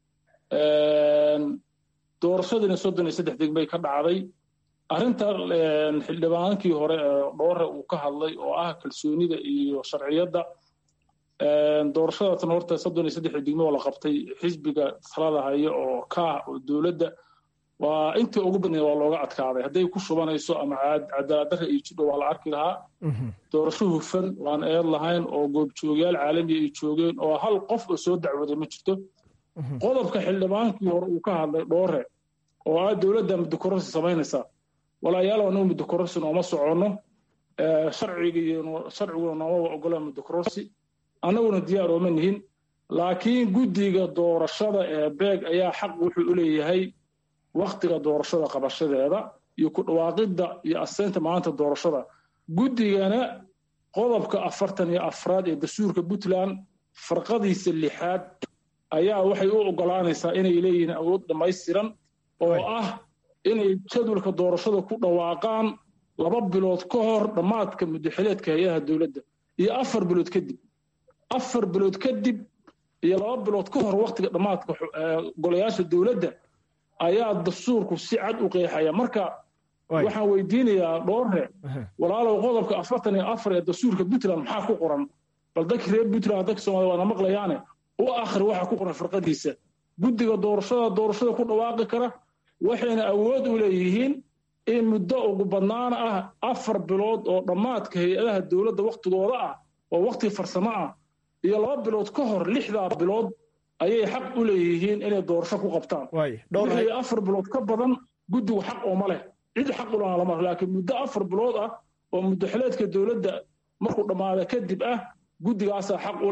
doorashadiina soddon iyo saddex degmay ka dhacday arrinta xildhibaankii hore dhoore uu ka hadlay oo ah kalsoonida iyo sharciyadda doorashadatan horta soddon iyo saddex degmo oo la qabtay xisbiga talada haya oo kaah oo dowladda waa intii ugu badnayd waa looga adkaaday hadday ku shubanayso ama cadaaladdarra iyo jidho waa la arki lahaa doorasho hufan waan eed lahayn oo goobjoogayaal caalamiya ay joogeen oo hal qof oo soo dacwooday ma jirto qodobka xildhibaankii hore uu ka hadlay dhoore oo ah dowladda muddokororsi samaynaysa walaayaalow anagu muddokororsi nooma soconno sharciguna nooma ogola muddokororsi annaguna diyaar ooma nihin laakiin guddiga doorashada ee beeg ayaa xaq wuxuu u leeyahay waktiga doorashada qabashadeeda iyo ku dhawaaqidda iyo aseynta maanta doorashada guddigana qodobka afartan iyo afraad ee dastuurka puntland farqadiisa lixaad ayaa waxay u ogolaanaysaa inay leeyihiin awood dhammaystiran oo ah inay jadwalka doorashada ku dhawaaqaan laba bilood ka hor dhammaadka muddaxileedka hay-adaha dowladda iyo afar bilood kadib afar bilood kadib iyo laba bilood ka hor waktiga dhammaadka golayaasha dowladda ayaa dastuurku si cad u qeexaya marka waxaan weydiinayaa dhoorre walaalow qodobka afartan iyo afar ee dastuurka puntland maxaa ku qoran bal dadka reer puntland dadka soomaliya waana maqlayaane u akhri waxa ku qoran farqadiisa guddiga doorashada doorashada ku dhawaaqi kara waxayna awood u leeyihiin in muddo ugu badnaan ah afar bilood oo dhammaadka hay-adaha dowladda waktigooda ah oo wakti farsamo ah iyo laba bilood ka hor lixdaa bilood ayay xaq u leeyihiin inay doorasho ku qabtaan wixii afar bilood ka badan guddigu xaq ooma leh cid xaq u lahaa lama laakiin muddo afar bilood ah oo muddaxileedka dowladda markuu dhammaada kadib ah guddigaasaa xaq u leh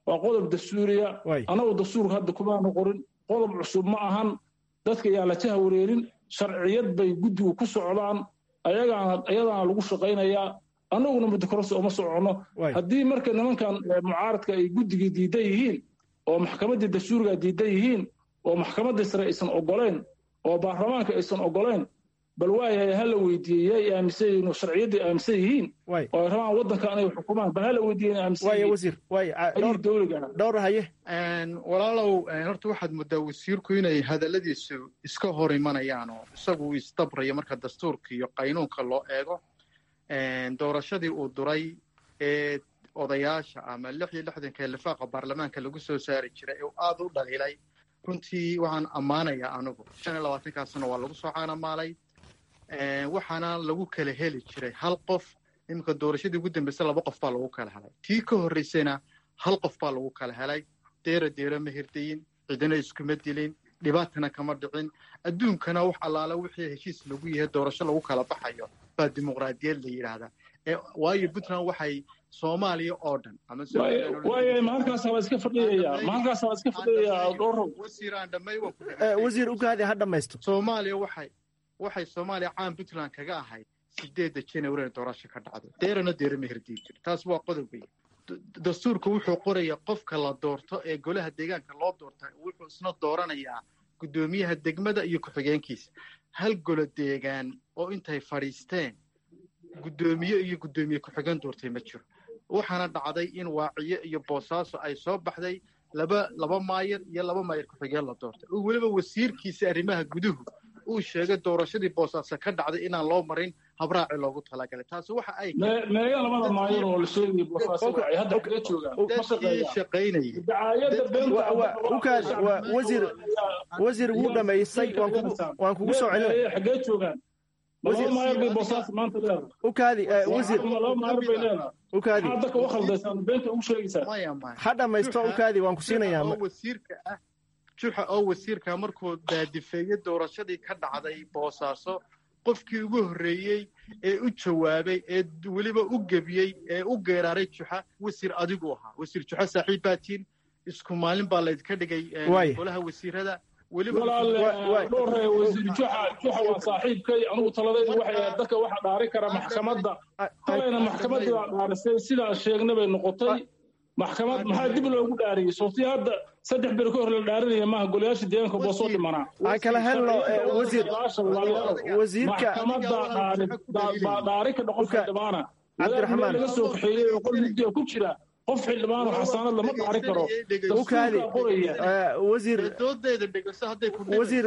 waa qodob dastuuriya annagu dastuurka hadda kumaanu qorin qodob cusub ma ahan dadka yaa la jaha wareerin sharciyad bay guddigu ku socdaan ayagaana ayadaana lagu shaqaynayaa annaguna muddokororsi uma soconno haddii marka nimankan mucaaradka ay guddigii diidan yihiin oo maxkamaddii dastuuriga diidan yihiin oo maxkamaddii sare aysan oggolayn oo baarlamaanka aysan oggolayn bal waayahay ha la weydiiyey yay aaminsan yihiin oo sharciyaddii aaminsan yihiin oo ay rabaan waddanka inay xukumaan bal ha la weydiiyey inay aaminsan yihiin dowliga dhowr haye walaalow horta waxaad muddaa wasiirku inay hadalladiisu iska hor imanayaan oo isagu uu isdabrayo marka dastuurka iyo qaynuunka loo eego doorashadii uu duray ee odayaasha ama lix iyo lixdanka lifaaqa baarlamaanka lagu soo saari jiray ee aada u dhaliilay runtii waxaan ammaanayaa anigu shan iyo labaatankaasna waa lagu soo caanamaalay waxaana lagu kala heli jiray hal qof iminka doorashadii ugu dambaysa laba qof baa lagu kala helay tii ka horraysayna hal qof baa lagu kala helay deera deera ma hirdayin cidina iskuma dilin dhibaatana kama dhicin adduunkana wax allaala wixii heshiis lagu yahay doorasho lagu kala baxayo baa dimuqraadiyad la yidhaahdaa waayo puntland waxay soomaaliya oo dhan waaya mahalkaas waa iska fadhiyayaa mahalkaas waa iska fadhiyayaa dhowrow wasiiraan dhammay wasiir ugaadi ha dhammaysto soomaaliya waxay waxay soomaaliya caan puntland kaga ahayd sideedda january doorasho ka dhacdo deerana deera ma hirdiyi jiro taas waa qodob weeye dastuurka wuxuu qorayaa qofka la doorto ee golaha deegaanka loo doorta wuxuu isna dooranayaa guddoomiyaha degmada iyo ku-xigeenkiisa hal golo deegaan oo intay fadhiisteen guddoomiye iyo guddoomiye ku-xigeen doortay ma jiro waxaana dhacday in waaciyo iyo boosaaso ay soo baxday laba laba maayar iyo laba maayar ku-xigeen la doortay oo weliba wasiirkiisa arrimaha guduhu uu sheegay doorashadii boosaaso ka dhacday inaan loo marin habraaci loogu talagalay taasi waxa ay meega labada maayar oo la sheegay boosaaso ay hadda kaga joogaan dadkii shaqaynayay wasiir wasiir wuu dhamaystay waan kugu soo celinay xagee joogaan laba maayar bay boosaas maanta leedahay ukaadi wasiir laba maayar bay leedahay ukaadi maxaad dadka u khaldaysaan beenta ugu sheegaysaa maya maya ha dhammaysto ukaadi waan ku siinayaa oo wasiirka ah juxa oo wasiirka markuu daadifeeyey doorashadii ka dhacday boosaaso qofkii ugu horreeyey ee u jawaabay ee weliba u gebiyey ee u geeraaray juxa wasiir adigu ahaa wasiir juxa saaxiib baatiin isku maalin baa laydka dhigay golaha wasiirada dhowre wasiir juxa juxa waa saaxiibkay anugu taladaydu waxay ahayd dadka waxa dhaari kara maxkamadda talayna maxkamaddii baa dhaarisay sidaan sheegna bay noqotay maxkamad maxaa dib loogu dhaariyey sooti hadda saddex beri ka hor la dhaarinaya maaha golayaasha deegaanka boo soo dhimanaa aan kala helno wasiir wasiirka baa dhaari ka dhaqon xildhibaana cabdiraxmaan laga soo kaxeeyey oo qol mugdiga ku jira qof xildhibaan oo xasaanad lama dhaari karo ukaadi wasiir doodeeda dhegeyso hadday ku wasiir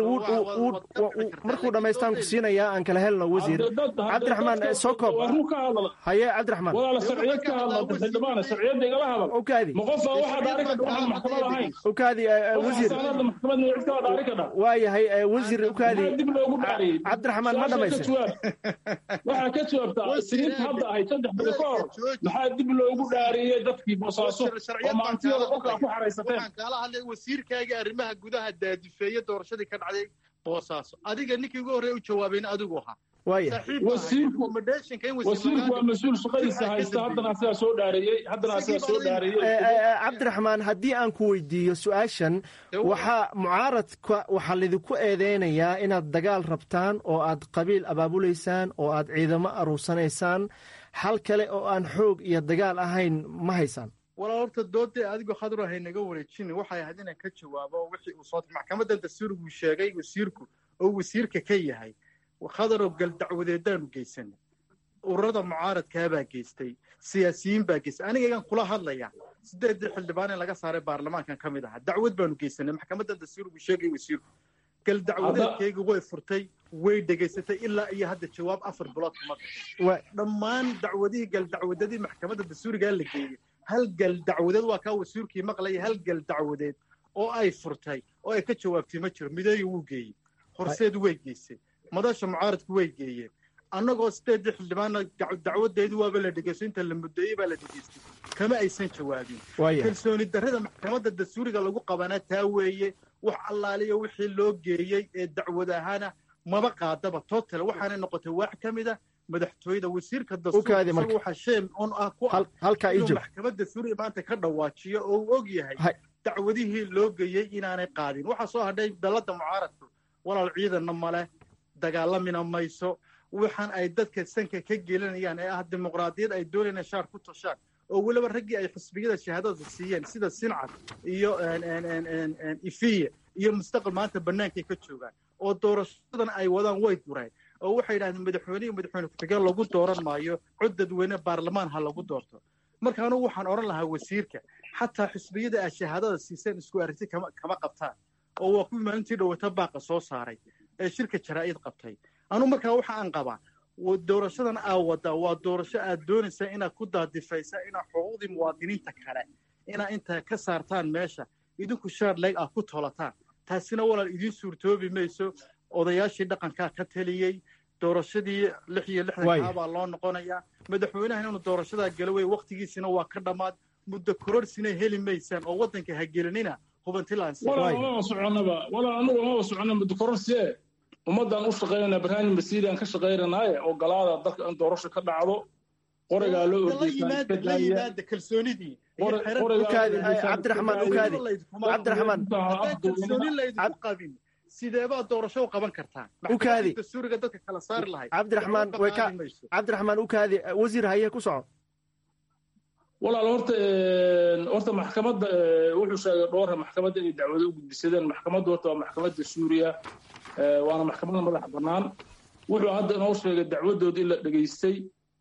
markuu dhammaystaan ku siinayaa aan kala helno wasiir cabdiraxmaan sokoob haye cabdiraxmaan walaala sharciyad ka hadla xildhibaana sharciyadda igala hadal ukaadi ma qofa waxaa dhaari kadha waxaan maxkamad ahayn ukaadi wasiir xasaanada maxkamad cid kala dhaari kadha waayahay wasiir ukaadi dib loogu dhaariyey cabdiraxmaan ma dhamaysan waxaa ka jawaabtaa siniinta hadda ahayd saddex beri ka hor maxaa dib loogu dhaariyey dadkii boosaaso oo maantiyada qofkaa ku xaraysateen waxaan kaala hadlay wasiirkaaga arrimaha gudaha daadifeeye doorashadii ka dhacday boosaaso adiga ninkii ugu horreeya u jawaabayna adigu ahaa waaya wasiirku wasiirku waa mas-uul shaqadiisa haysta haddana asigaa soo dhaareeyey haddana asigaa soo dhaareeyey cabdiraxmaan haddii aan ku weydiiyo su-aashan waxaa mucaaradka waxaa lidinku eedeynayaa inaad dagaal rabtaan oo aad qabiil abaabulaysaan oo aad ciidamo aruursanaysaan xal kale oo aan xoog iyo dagaal ahayn ma haysaan walaa horta doodee adigu khadro hay naga wareejin waxay ahayd inaan ka jawaabo wixii uu soo maxkamaddan dastuuriguu sheegay wasiirku oo wasiirka ka yahay khadarow gal dacwadeedaanu geysanay ururada mucaaradkaabaa geystay siyaasiyiin baa geystay anigagaan kula hadlaya sideedii xildhibaan in laga saaray baarlamaankan ka mid ahaa dacwad baanu geysanay maxkamaddan dastuuriguu sheegay wasiirku gal dacwadeedkayga way furtay way dhegaysatay ilaa iyo hadda jawaab afar bilood kuma bixin dhammaan dacwadihii gal dacwadadii maxkamadda dastuurigaa la geeyey hal gal dacwadeed waa kaa wasiirkii maqlaya hal gal dacwadeed oo ay furtay oo ay ka jawaabtay ma jiro mideeyo wuu geeyey horseed way geysay madasha mucaaradku way geeyeen annagoo sideedii xildhibaana dacwadeedii waaba la dhegeysto inta la muddeeyey baa la dhegeystay kama aysan jawaabin kalsooni darrada maxkamadda dastuuriga lagu qabanaa taa weeye wax allaaliya wixii loo geeyey ee dacwad ahaana maba qaadaba total waxaanay noqotay waax ka mid a madaxtooyada wasiirka Ukaadi dastuurka marka. isagu waxaa sheem un ah ku ah Hal- halkaa ii inuu joog maxkamadda suuriya maanta ka dhawaajiyo oo uu og yahay Hay. dacwadihii loo geeyey inaanay qaadin waxaa soo hadhay dalladda mucaaradku walaal ciidanna male dagaalamina mayso waxaan ay dadka sanka ka gelinayaan ee ah dimuqraadiyad ay doonayaan shaar ku toshaan oo weliba raggii ay xisbiyada shahaadada siiyeen sida sincad iyo een, een, een, een, een, ifiye iyo mustaqbal maanta bannaankay ka joogaan oo doorashadan ay wadaan way dureen oo waxay yidhahdeen madaxweyne iyo madaxweyne ku-xigeen lagu dooran maayo cod dadweyne baarlamaan ha lagu doorto marka anugu waxaan odhan lahaa wasiirka xataa xisbiyada aad shahaadada siiseen isku aragti kama kama qabtaan oo waa kuwii maalintii dhowata baaqa soo saaray ee shirka jaraa'id qabtay anugu markaa waxa aan qabaa wa- doorashadan aa wadaa waa doorasho aad doonaysaa inaad ku daadifaysa inaad xuquuqdii muwaadiniinta kale inaad intaa ka saartaan meesha idinku shaar leeg aad ku tolataan taasina walaal idiin suurtoobi mayso odayaashii dhaqankaa ka taliyey doorashadii lix iyo lixdankaa Waay. baa loo noqonayaa madaxweynaha inuu doorashadaa galo wey waktigiisina waa ka dhammaad muddo kororhsina heli maysaan oo waddanka ha gelinina hubantilaansi walaa mama soconaba walaa anugu mama socona mudukororsie ummaddan u shaqaynana barnaamij masiiriyan ka shaqaynanaaye oo galaada dalka in doorasho ka dhacdo qorigaa loo la ordeysaa yimaada iska la daaya yimaada kalsoonidii iyo Qori- xerar- qorigaa Ukaadi, loo ay, ordeysaa Cabdiraxmaan, iska daaya. Ukaadi. Cabdiraxmaan. haddaan kalsooni laydinku qabin sideebaa doorasho u qaban kartaan Ukaadi. maxkamadda suuriga dadka kala saari lahayd cabdiraxmaan way ka qaadi mayso. cabdiraxmaan ukaadi wasiir haye ku soco walaal horta een, horta maxkamadda ee, wuxuu sheegay dhowra maxkamadda inay dacwado u gudbisadeen maxkamaddu horta waa maxkamadda suuriya ee, waana maxkamad madax bannaan wuxuu hadda inoo sheegay dacwadooda in la dhegaystay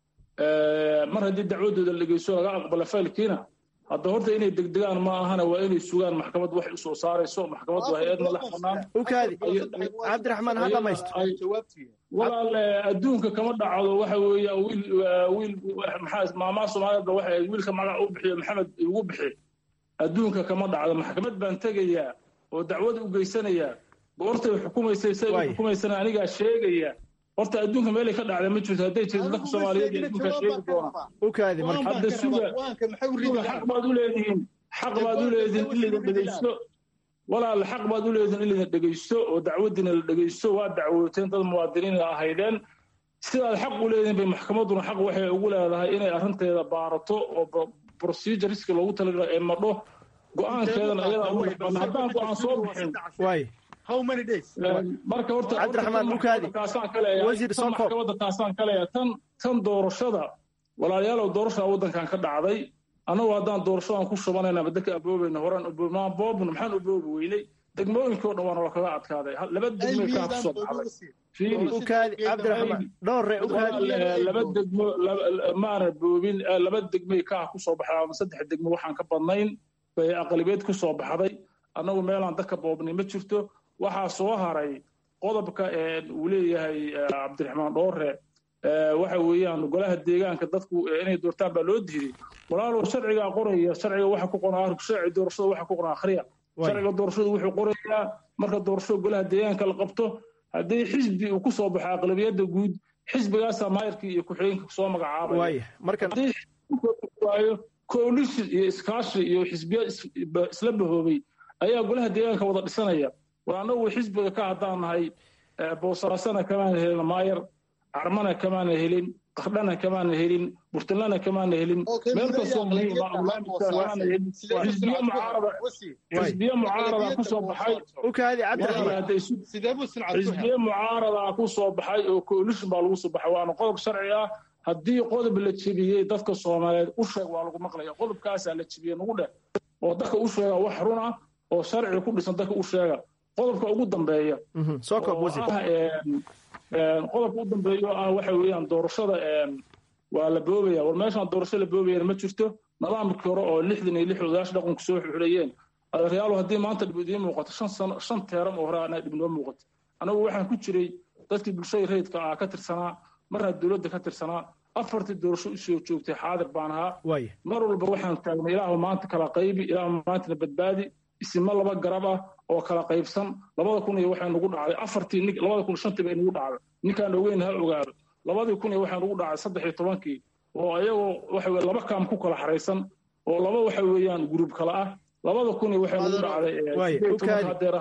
ee, mar haddii dacwadooda la dhegeysto laga aqbala faylkiina hadda horta inay degdegaan ma ahana waa inay sugaan maxkamad waxay usoo saarayso maxkamaddu waa hay-ad madax bannaan ukaadi cabdiraxmaan ha dhamaysto ay- jawaabtii walaal eh, adduunka kama dhacdo waxa weeye wiil waa wiil maxaa maamaha soomaalida waxa ay wiilka magac u bixiyo maxamed igu bixi adduunka kama dhacdo maxkamad baan tegayaa oo dacwad u geysanayaa goortay xukumaysay say u Waay. xukumaysana anigaa sheegaya horta adduunka meelay ka dhacda ma jirto hadday jirto dadka soomaaliyeed iyo adduunka sheegi doona ukaadi marka Hadda suga- waanka maxay u Suga, xaq baad u leedihiin xaq baad u leedihiin in laydin dhegeysto walaal xaq baad u leedihiin in laydin dhegeysto oo dacwadiina la dhegeysto waa dacwooteen dad muwaadiniin ahaydeen sidaad xaq u leedihiin bay maxkamadduna xaq waxay ugu leedahay inay arrinteeda baarato oo pro- proceduriska loogu talagalay ay madho go-aankeedana ayadaa ugu dhaqan haddaan go-aan soo bixin waay how many days marka horta Cabdiraxmaan Ukaadi. taasaan ka leeyahay Wasiir tan Sonko. maxkamadda taasaan ka leeyahay tan tan doorashada walaalayaalow doorashada waddankan ka dhacday annagu haddaan doorashadan ku shubanayna ama dadka aboobayna horaan maan boobna maxaan u boobi weynay degmooyinkii oo dhan waana lakaga adkaaday Hal- laba degmay kaa kusoo baxday fiiri ukaadi cabdiraxmaan dhowre ukaadi walaal, laba degmo laba- maana boobin eh, laba degmay kaa kusoo baxday ama saddex degmo waxaan ka badnayn bay aqalibeed kusoo baxday annagu meelaan dadka boobnay ma jirto waxaa soo haray qodobka ee uu leeyahay eh, cabdiraxmaan dhoore eh, waxa weeyaan golaha deegaanka dadku eh, inay doortaan baa loo diiday walaalow sharcigaa qoraya sharciga waxa ku qoran sharci doorashada waxa ku qoran akhriya Waay. sharciga doorashadu wuxuu qorayaa marka doorashada golaha deegaanka la qabto haddii xisbi uu kusoo baxo aqlabiyadda guud xisbigaasaa maayarkii iyo ku-xigeenka soo magacaabaya waay markan haddii xisbigu waayo coalition iyo iskaashi iyo xisbiya is- ba- isla bahoobay ayaa golaha deegaanka wada dhisanaya war annagu xisbiga ka haddaan nahay eh, boosaasana kamaana helin maayar carmana kamaana helin qardhana kamaana helin burtinlana kamaana helin meel kastoo muhiim ah barnaamijka kamaana helin xisbiya mucaarada xisbiya mucaarada kusoo baxay ukaadi walaal cabdiraxmaan hadday isu sidee buu sincad ku helay xisbiye mucaarada ku soo baxay oo coalition baa lagu soo baxay waana qodob sharci ah haddii qodob la jebiyey dadka soomaaliyeed u sheeg waa lagu maqlaya qodobkaasaa la jebiyey nagu dheh oo dadka u sheega wax run ah oo sharci ku dhisan dadka u sheega qodobka ugu dambeeya Mhm, soo koob oo wasiir ah een, een, qodobka u dambeeya oo ah waxa weeyaan doorashada een, waa la boobaya war meeshaan doorasho la boobayana ma jirto nidaamkii hore oo lixdan iyo lix odayaasha dhaqanku soo xuxulayeen adeeryaalo haddii maanta dhib idiin muuqato shan sano shan teeran oo hore anaa dhib noo muuqato anagu waxaan ku jiray dadkii bulshada rayidka ah ka tirsanaa marna dowladda ka tirsanaa afartii doorasho usoo joogtay xaadir baan ahaa waay mar walba waxaan taagnay ilaahu maanta kala qaybi ilaahu maantana badbaadi isima laba garab ah oo kala qaybsan labada kun iyo waxay nugu dhacday afartii nin labada kun iyo shantii bay nugu dhacday ninkaan ogeyn ha ogaado labadii kun iyo waxay nugu dhacday saddex iyo tobankii oo ayagoo waxa weye laba kaam ku kala xaraysan oo laba waxa weeyaan guruub kala ah labada kun iyo waxay nugu dhacday eh, Waay, sideed iyo Ukaadi. tobanka hadeer ahayd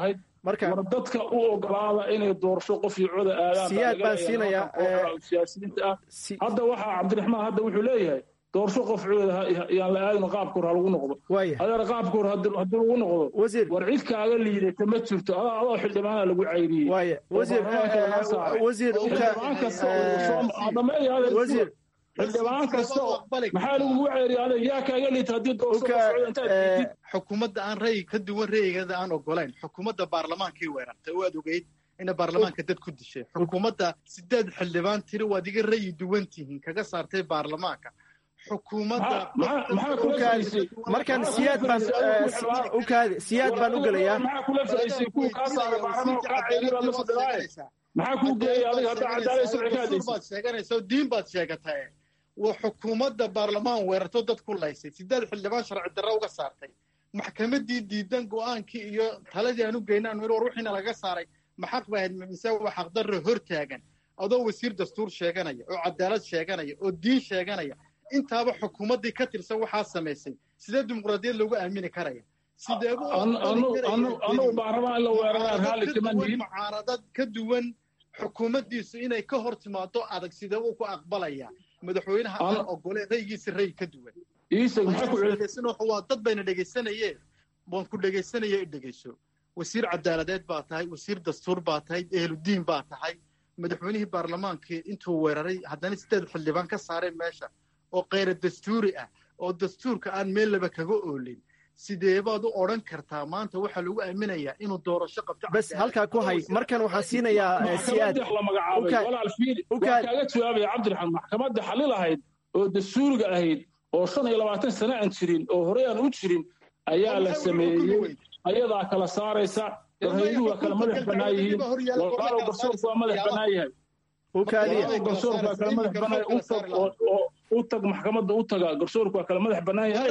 marka war dadka u ogolaada inay doorasho qof iyo coda aadaan siyaad baan siinayaa siyaasiyiinta ah hadda waxaa cabdiraxmaan hadda wuxuu leeyahay doorasho qof cooda yaan la aadin qaabka hor ha lagu noqdo adeer qaabka hor haddii lagu noqdo war cid kaaga liidata ma jirto adaa adoo xildhibaana lagu cayriyey wasiir xildhibaan kasta maxaa lagugu ceeriya adeeg yaa kaaga liita haddii doorasho xukuumadda aan ra'yi ka duwan ra'yigeeda aan ogolayn xukuumadda baarlamaankii weerartay oo aad ogeyd ina baarlamaanka dad ku dishay xukuumadda sideed xildhibaan tiri waad iga ra'yi duwan tihiin kaga saartay baarlamaanka xukuumadda markan siyaad baan ukaadi siyaad baan u gelayaa maxaa kuu geeyay adiga hadda cadaalad sharci baad sheeganaysa diin baad sheegatay waa xukuumadda baarlamaan weerarto dad ku laysay sideed xildhibaan sharci darro uga saartay maxkamaddii diidan go'aankii iyo taladii aan u geynaan war wixiina laga saaray ma xaq ba ahayd mise waa xaqdarro hor taagan adoo wasiir dastuur sheeganaya oo cadaalad sheeganaya oo diin sheeganaya intaaba xukuumaddii ka tirsan waxaa samaysay sidee dimuqraadiyad loogu aamini karaya anugu baarlamaan la weeraraa raalli kama nihin mucaaradad ka duwan xukuumaddiisu inay ka hor timaado adag sidee uu ku aqbalaya madaxweynaha aan ogoleen raygiisa ray ka duwan waa dad bayna dhegaysanayeen waan ku dhegaysanaya i dhegayso wasiir cadaaladeed baa tahay wasiir dastuur baa tahay ehludiin baa tahay madaxweynihii baarlamaankii intuu weeraray haddana sideed xildhibaan ka saareen meesha oo kayra dastuuri ah oo dastuurka aan meel laba kaga oolin sidee baad u odhan kartaa maanta waxaa lagu aaminayaa inuu doorasho qabto bes halkaa ku hay markan waxaan siinayaa siyaad la magacaabay walaal fiili waa kaaga jawaabaya cabdiraxmaan maxkamadda xalil ahayd oo dastuuriga ahayd oo shan iyo labaatan sano aan jirin oo horey aan u jirin ayaa la sameeyey ayadaa kala saaraysa warhayduhu waa kala madax bannaan yihiin walaalow garsoorku waa madax bannaan yahay garsoorku waa kala madax bannaan u tag oo u tag maxkamadda u taga garsoorku waa kala madax bannaan yahay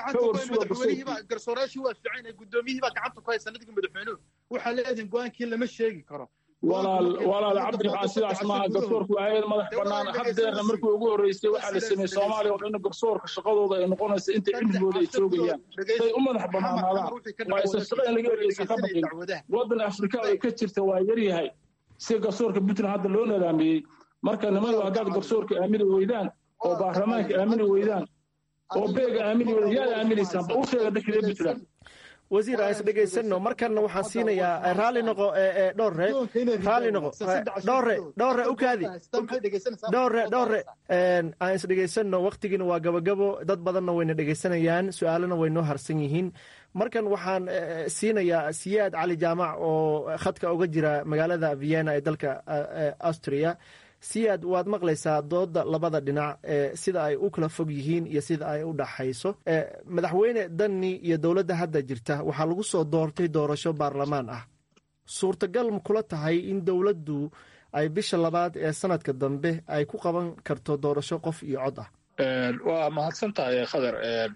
garsoorayaashii waa fiican guddoomiyihii baa gacanta ku haysa nadiga madaxweynuhu waxaa leedihin go-aankii lama sheegi karo walaal walaal cabdiraxmaan sidaas maaha garsoorku waa hayad madax bannaan haddeerna markii ugu horreysay waxaa la sameeyey soomaaliya oo dhan garsoorka shaqadooda ay noqonaysa inta cilmigooda ay joogayaan say u madax bannaanaadaan waa isa shaqo in laga ergeysa ka baqin waddan afrika ay ka jirta waa yaryahay si garsoorka puntland hadda loo nidaamiyey marka nimadu haddaad garsoorka aamini weydaan oo baarlamaanka aamini weydaan oo beega aamini weydaan yaad aaminaysaan ba u sheega dadkii puntland wasiir aan isdhegaysano markanna waxaan siinayaa raalli noqo dhowre raalli noqo dhowre dhowre ukaadi dhowre dhowre aan isdhegaysano waktigiina waa gabagabo dad badanna wayna dhegaysanayaan su-aalana way noo harsan yihiin markan waxaan siinayaa siyaad cali jaamac oo khadka uga jira magaalada vienna ee dalka austria siyaad waad maqlaysaa dooda labada dhinac sida ay u kala fog yihiin iyo sida ay u dhaxayso madaxweyne dani iyo dowladda hadda jirta waxaa lagu soo doortay doorasho baarlamaan ah suurtagal ma kula tahay in dowladdu ay bisha labaad ee sanadka dambe ay ku qaban karto doorasho qof iyo cod ah waa mahadsan tahay khadar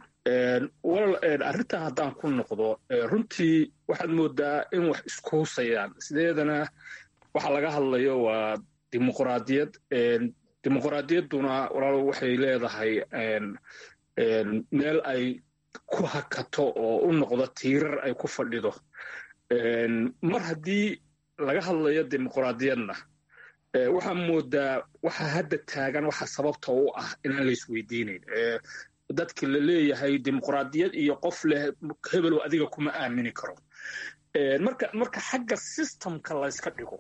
walal arrintaa haddaan ku noqdo runtii waxaad moodaa in wax isku husayaan sideedana waxa laga hadlayo waa dimuqraadiyad dimuqraadiyadduna walaalo waxay leedahay meel ay ku hakato oo u noqdo tiirar ay ku fadhido mar haddii laga hadlayo dimuqraadiyadna waxaa moodaa waxa hadda taagan waxa sababta u ah inaan la isweydiinayn dadki la leeyahay dimuqraadiyad iyo qof leh hebelow adiga kuma aamini karo marka marka xagga systemka layska dhigo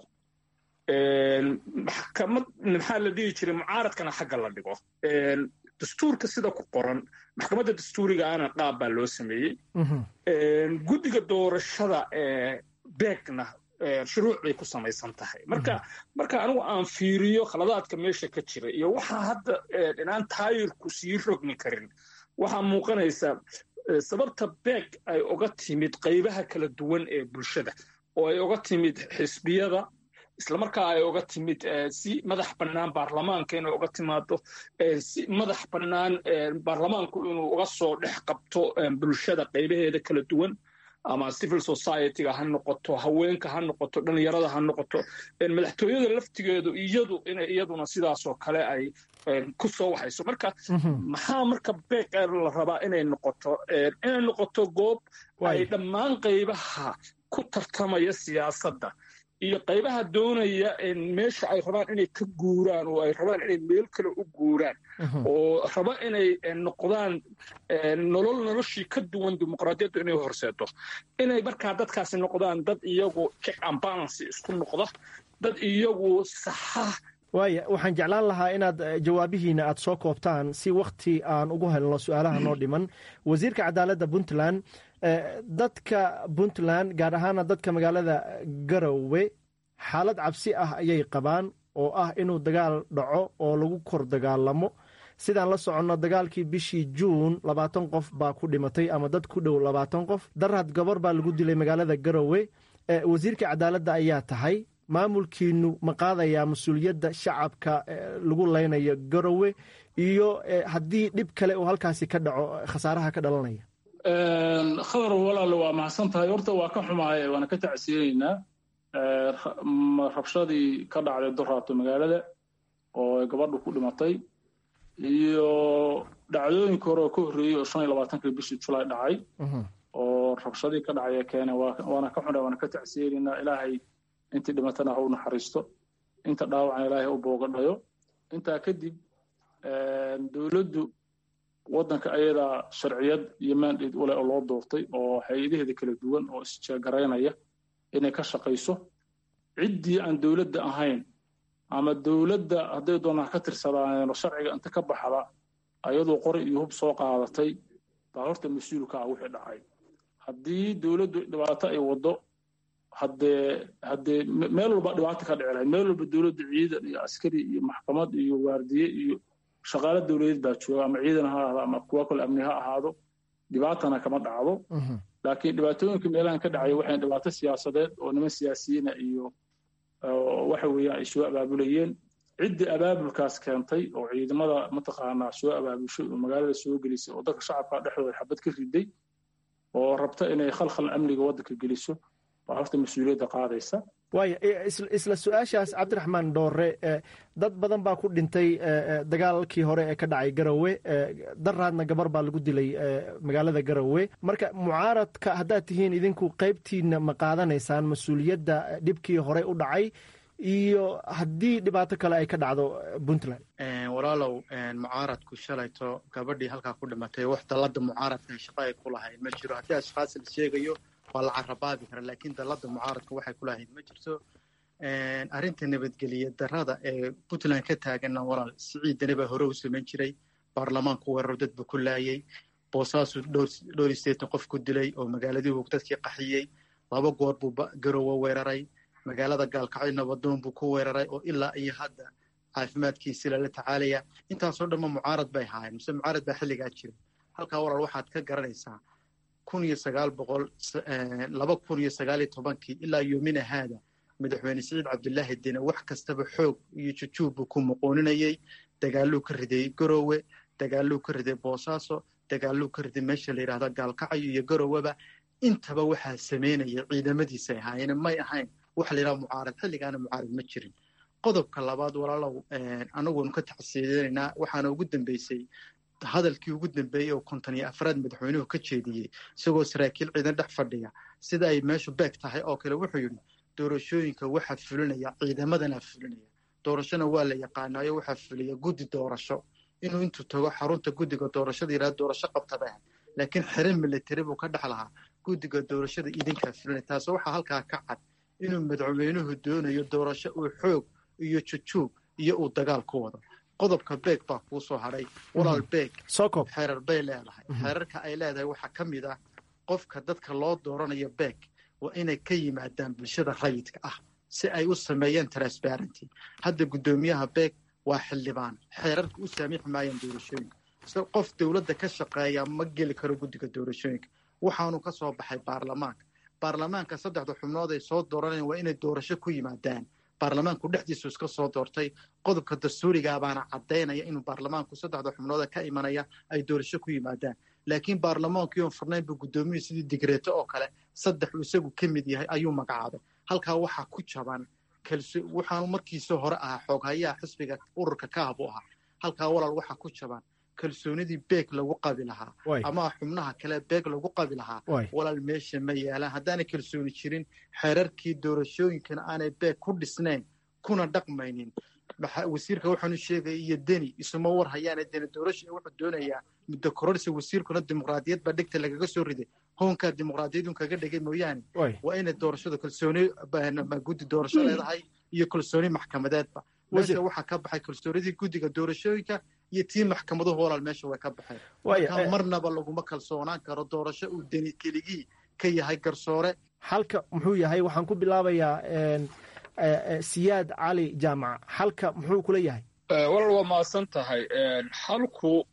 maxkamad maxaa la dhihi jiray mucaaradkana xagga la dhigo dastuurka sida ku qoran maxkamadda dastuuriga ana qaab baa loo sameeyey guddiga doorashada beegna shuruuc bay ku samaysan tahay marka marka anigu aan fiiriyo khaladaadka meesha ka jira iyo waxaa hadda inaan taayirku sii rogmi karin waxaa muuqanaysa sababta beeg ay oga timid qaybaha kala duwan ee bulshada oo ay oga timid xisbiyada islamarkaa ay oga timid si madax bannaan baarlamaanka inay oga timaado si madax bannaan baarlamaanku inuu uga soo dhex qabto bulshada qaybaheeda kala duwan ama civil society-ga ha noqoto haweenka ha noqoto dhalinyarada ha noqoto madaxtooyada laftigeedu iyadu inay iyaduna sidaasoo kale ay ku soo waxayso marka maxaa marka beeq la rabaa inay noqoto inay noqoto goob ay dhammaan qaybaha ku tartamaya siyaasadda iyo qaybaha doonaya meesha ay rabaan inay ka guuraan oo ay rabaan inay meel kale u guuraan oo raba inay noqdaan nolol noloshii ka duwan dimuqraadiyaddu inay horseedo inay markaa dadkaasi noqdaan dad iyagu check and balance isku noqda dad iyagu saxa waaya waxaan jeclaan lahaa inaad jawaabihiina aad soo koobtaan si wakhti aan ugu helno su-aalaha noo dhiman wasiirka cadaaladda puntland dadka puntland gaar ahaana dadka magaalada garowe xaalad cabsi ah ayay qabaan oo ah inuu dagaal dhaco oo lagu kor dagaalamo sidaan la soconno dagaalkii bishii juun labaatan qof baa ku dhimatay ama dad ku dhow labaatan qof darad gabar baa lagu dilay magaalada garowe wasiirka cadaaladda ayaa tahay maamulkiinu ma qaadayaa mas-uuliyadda shacabka lagu leynayo garowe iyo haddii dhib kale oo halkaasi ka dhaco khasaaraha ka dhalanaya khadar walaale waa mahadsan tahay horta waa ka xumaaya waana ka tacsiyeynaynaa rabshadii ka dhacday doraato magaalada oo gabadhu ku dhimatay iyo dhacdooyinka hore oo ka horreeyey oo shan iyo labaatankii bishii julaay dhacay oo rabshadii ka dhacaya keene waana ka xunaa waana ka tacsiyeynaynaa ilaahay intii dhimatana ha u naxariisto inta dhaawacana ilaahay u boogadhayo intaa kadib dowladdu waddanka ayadaa sharciyad iyo mandate u leh oo loo doortay oo hay-adaheeda kala duwan oo isjeegaraynaya inay ka shaqayso ciddii aan dowladda ahayn ama dowladda hadday doonaan ka tirsadaaneenoo sharciga inta ka baxda ayadoo qori iyo hub soo qaadatay baa horta mas-uulka ah wixii dhacay haddii dowladdu dhibaato ay waddo haddee haddee meel walba dhibaato ka dhici lahayd meel walba dowladda ciidan iyo askari iyo maxkamad iyo waardiye iyo shaqaale dowladeed baa jooga ama ciidan ha ahaado ama kuwa kale amni ha ahaado dhibaatana kama dhacdo laakiin dhibaatooyinka meelahan ka dhacaya waxay dhibaato siyaasadeed oo niman siyaasiyiina iyo waxa weeyaan ay soo abaabulayeen ciddii abaabulkaas keentay oo ciidamada mataqaanaa soo abaabushay oo magaalada soo gelisay oo dadka shacabka dhexdooda xabad ka riday oo rabta inay khalkhal amniga waddanka geliso waa horta mas-uuliyadda qaadaysa waaya isla su-aashaas cabdiraxmaan dhoore dad badan baa ku dhintay dagaalkii hore ee ka dhacay garowe daraadna gabar baa lagu dilay magaalada garowe marka mucaaradka haddaad tihiin idinku qaybtiina ma qaadanaysaan mas-uuliyadda dhibkii hore u dhacay iyo haddii dhibaato kale ay ka dhacdo puntland walaalow mucaaradku shalayto gabadhii halkaa ku dhimatay wax dallada mucaaradka shaqo ay ku lahayd ma jiro haddii ashkaas la sheegayo waa la carabaabi kara laakiin dallada mucaaradka waxay ku lahayd ma jirto arrinta nabadgeliya darada ee puntland ka taaganna walaal siciidani baa hore u samayn jiray baarlamaanku weeraro dadba ku laayay boosaasu dhowr iyo sideetan qof ku dilay oo magaaladiibu dadkii qaxiyey laba goor buu garowe weeraray magaalada gaalkacyo nabadoon buu ku weeraray oo ilaa iyo hadda caafimaadkiisi lala tacaalaya intaasoo dhanma mucaarad bay ahaayeen mise mucaarad baa xilligaa jiray halkaa walaal waxaad ka garanaysaa kun iyo sagaal boqol laba kun iyo sagaal iyo tobankii ilaa yoomina haada madaxweyne siciid cabdilaahi dine wax kastaba xoog iyo jujuub buu ku muqooninayay dagaaluu ka riday garowe dagaaluu ka riday boosaaso dagaaluu ka riday meesha la yidhahda gaalkacyo iyo garoweba intaba waxaa samaynaya ciidamadiisay ahaayeen may ahayn waxa la yidhaha mucaarad xilligaana mucaarad ma jirin qodobka labaad walaalow anaguonu ka tacsiidanaynaa waxaana ugu dambeysay hadalkii ugu dambeeyey oo konton iyo afraad madaxweynuhu ka jeediyey isagoo saraakiil ciidan dhex fadhiya sida ay meeshu beeg tahay oo kale wuxuu yidhi doorashooyinka waxaa fulinaya ciidamadana fulinaya doorashona waa la yaqaanaayo waxaa fuliya guddi doorasho inuu intuu tago xarunta guddiga doorashada yidhahdo doorasho qabtada ah laakiin xirin military buu ka dhex lahaa guddiga doorashada idinkaa fulinaya taasoo waxaa halkaa ka cad inuu madaxweynuhu doonayo doorasho uu xoog iyo jujuub iyo uu dagaal ku wado qodobka beeg baa kuu soo hadhay walaal beeg xeerar bay leedahay xeerarka ay leedahay waxaa ka mid ah qofka dadka loo dooranayo beeg waa inay ka yimaadaan bulshada rayidka ah si ay u sameeyaan transparenty hadda guddoomiyaha beeg waa xildhibaan xeerarka u saamiixi maayaan doorashooyinka so qof dowladda ka shaqeeya ma geli karo guddiga doorashooyinka waxaanu ka soo baxay baarlamaanka baarlamaanka saddexda xubnood ay soo dooranayaan waa inay doorasho ku yimaadaan baarlamaanku dhexdiisu iska soo doortay qodobka dastuurigaa baana caddaynaya inuu baarlamaanku saddexda xubnooda ka imanaya ay doorasho ku yimaadaan laakiin baarlamaankii oon furnayn buu guddoomiyuhu sidii digreeto oo kale saddex uu isagu ka mid yahay ayuu magacaabay halkaa waxaa ku jaban waxaanu markiisoo hore ahaa xooghayaha xisbiga ururka kaah buu ahaa halkaa walaal waxaa ku jaban kalsoonidii beeg lagu qabi lahaa ama xubnaha kale beeg lagu qabi lahaa walaal meesha ma yaalaan haddaanay kalsooni jirin xeerarkii doorashooyinkana aanay beeg ku dhisnayn kuna dhaqmaynin wasiirka waxaanu sheegaya iyo deni isuma war hayaana deni doorasha wuxuu doonayaa muddo kororsi wasiirkuna dimuqraadiyad baa dhegta lagaga soo riday hoonkaa dimuqraadiyadun kaga dhigay mooyaane waa inay doorashada kalsooni guddi doorasho leedahay iyo kalsooni maxkamadeedba meesha waxaa ka baxay kalsoonidii guddiga doorashooyinka iyo tii maxkamaduhu walaal meesha way ka baxeen marka marnaba laguma kalsoonaan karo doorasho uu deni keligii ka yahay garsoore halka muxuu yahay waxaan ku bilaabayaa siyaad cali jaamaca halka muxuu kula yahay walaal waa mahadsan tahay halku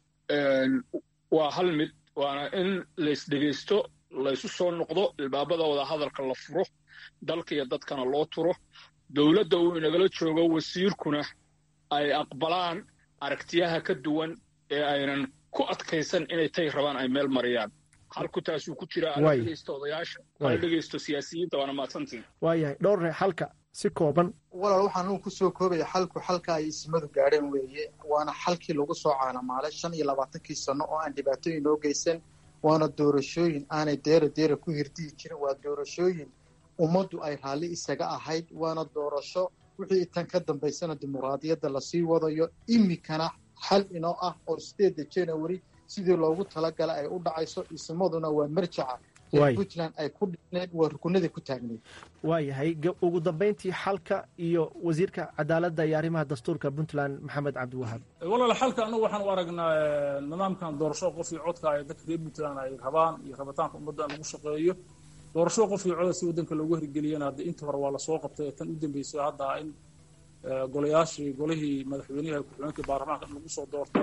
waa hal mid waana in laysdhegaysto laysu soo noqdo ilbaabada wada hadalka la furo dalka iyo dadkana loo turo dowladda uu inagala joogo wasiirkuna ay aqbalaan aragtiyaha ka duwan ee aynan ku adkaysan inay tay rabaan ay meel mariyaan halku taasuu ku jira ala dhegaysto odayaasha ala dhegaysto siyaasiyiinta waana mahadsantiin waayahay dhowrre halka si kooban walaal waxaan uu ku soo koobaya xalku xalka ay ismadu gaadheen weeye waana xalkii lagu soo caanamaalay shan iyo labaatankii sano oo aan dhibaatooyin noo geysan waana doorashooyin aanay deera deera ku hirdihi jirin waa doorashooyin ummaddu ay raalli isaga ahayd waana doorasho wixii tan ka dambaysana dimuqraadiyadda lasii wadayo iminkana xal inoo ah oo sideedda january sidii loogu talagala ay u dhacayso ismaduna waa marjaca puntland ay ku dhisneed waa rukunadii ku taagneed waayahay ugu dambayntii xalka iyo wasiirka cadaaladda iyo arrimaha dastuurka puntland maxamed cabdiwahaab walaal xalka anagu waxaan u aragnaa nidaamkan doorasho qof iyo codka ay dadka reer puntland ay rabaan iyo rabitaanka ummadda in lagu shaqeeyo doorasho qof iyo coda si waddanka loogu hirgeliyana hadda inta hore waa lasoo qabtay ee tan u dambeysay hadda in golayaashii golihii madaxweynaha ku-xigeenkii baarlamaanka in lagu soo doorto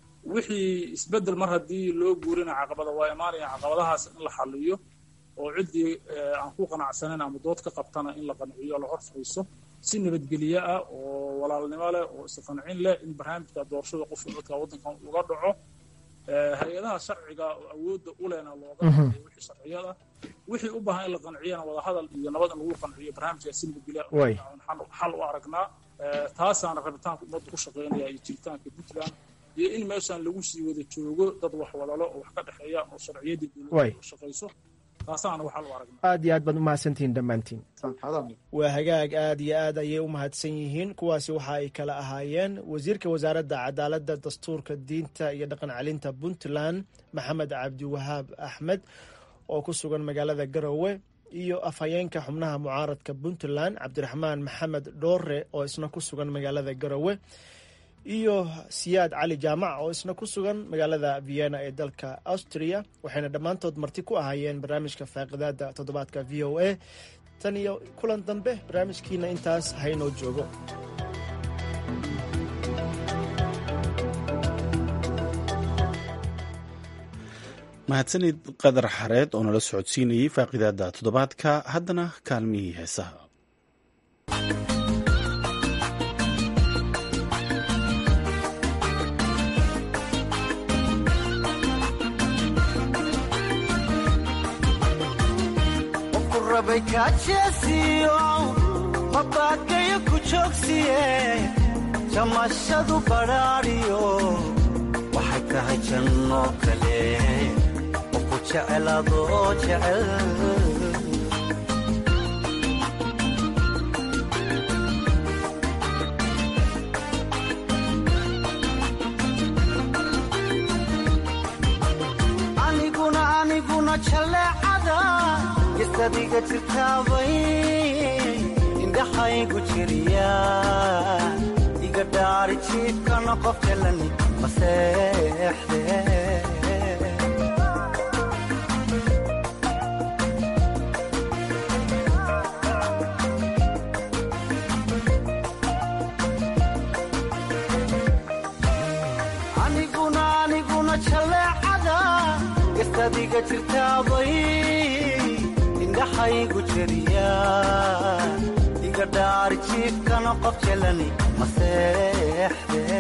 wixii isbeddel mar haddii loo guurina caqabada waa imaanaya caqabadahaas in la xaliyo oo ciddii aan ku qanacsanayn ama dood ka qabtana in la qanciyo la hor fadhiiso si nabadgelye ah oo walaalnimo leh oo isqancin leh in barnaamijka doorashada qofka codka waddankan uga dhaco hay-adaha sharciga oo awoodda u lehna looga qanciyo wixii sharciyada wixii u baahan in la qanciyana wadahadal iyo nabad in lagu qanciyo barnaamijka si nabadgelye xal u aragnaa taasaana rabitaanka ummadda ku shaqeynaya iyo jiritaanka puntland iyo in meeshaan lagu sii wada joogo dad wax wadalo oo wax ka dhexeeya oo sharciyadii dowladda shaqayso taasaana waxaa lu aragnaa aad iyo aad baad umahadsantihiin dhammaantiin waa hagaag aad iyo aad ayay u mahadsan yihiin kuwaasi waxa ay kala ahaayeen wasiirka wasaaradda cadaaladda dastuurka diinta iyo dhaqan celinta puntland maxamed cabdiwahaab axmed oo ku sugan magaalada garowe iyo afhayeenka xubnaha mucaaradka puntland cabdiraxmaan maxamed dhoore oo isna ku sugan magaalada garowe iyo siyaad cali jaamac oo isna ku sugan magaalada vienna ee dalka austria waxayna dhammaantood marti ku ahaayeen barnaamijka faaqidaada toddobaadka v o a tan iyo kulan dambe barnaamijkiina intaas haynoo joogo mahadsanid qadar xareed oo nala socodsiinayay faaqidaada toddobaadka haddana kaalmihii heesaha mabaadgayo ku joogsiye jamashadu badhaadhiyo waxay tahay jannoo kale oo ku jecel adoo jecel aniguna aniguna jaleecada isadiga jirtaabay indhaxaygu jiriya iga dhaari jiifkana qof jalani maseexde aniguna aniguna jaleecada isadiga jirtaabay indhaxaygu jiriya iga dhaari jiifkana qof jalani maseexde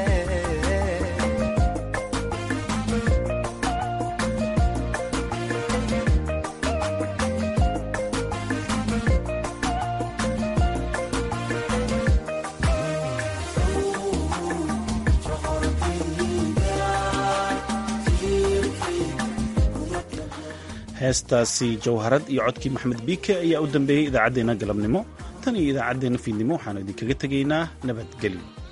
heestaasi jawharad iyo codkii maxamed biike ayaa u dambeeyey idaacaddeenna galabnimo tan iyo idaacaddeenna fiidnimo waxaanu idinkaga tegaynaa nabadgelyo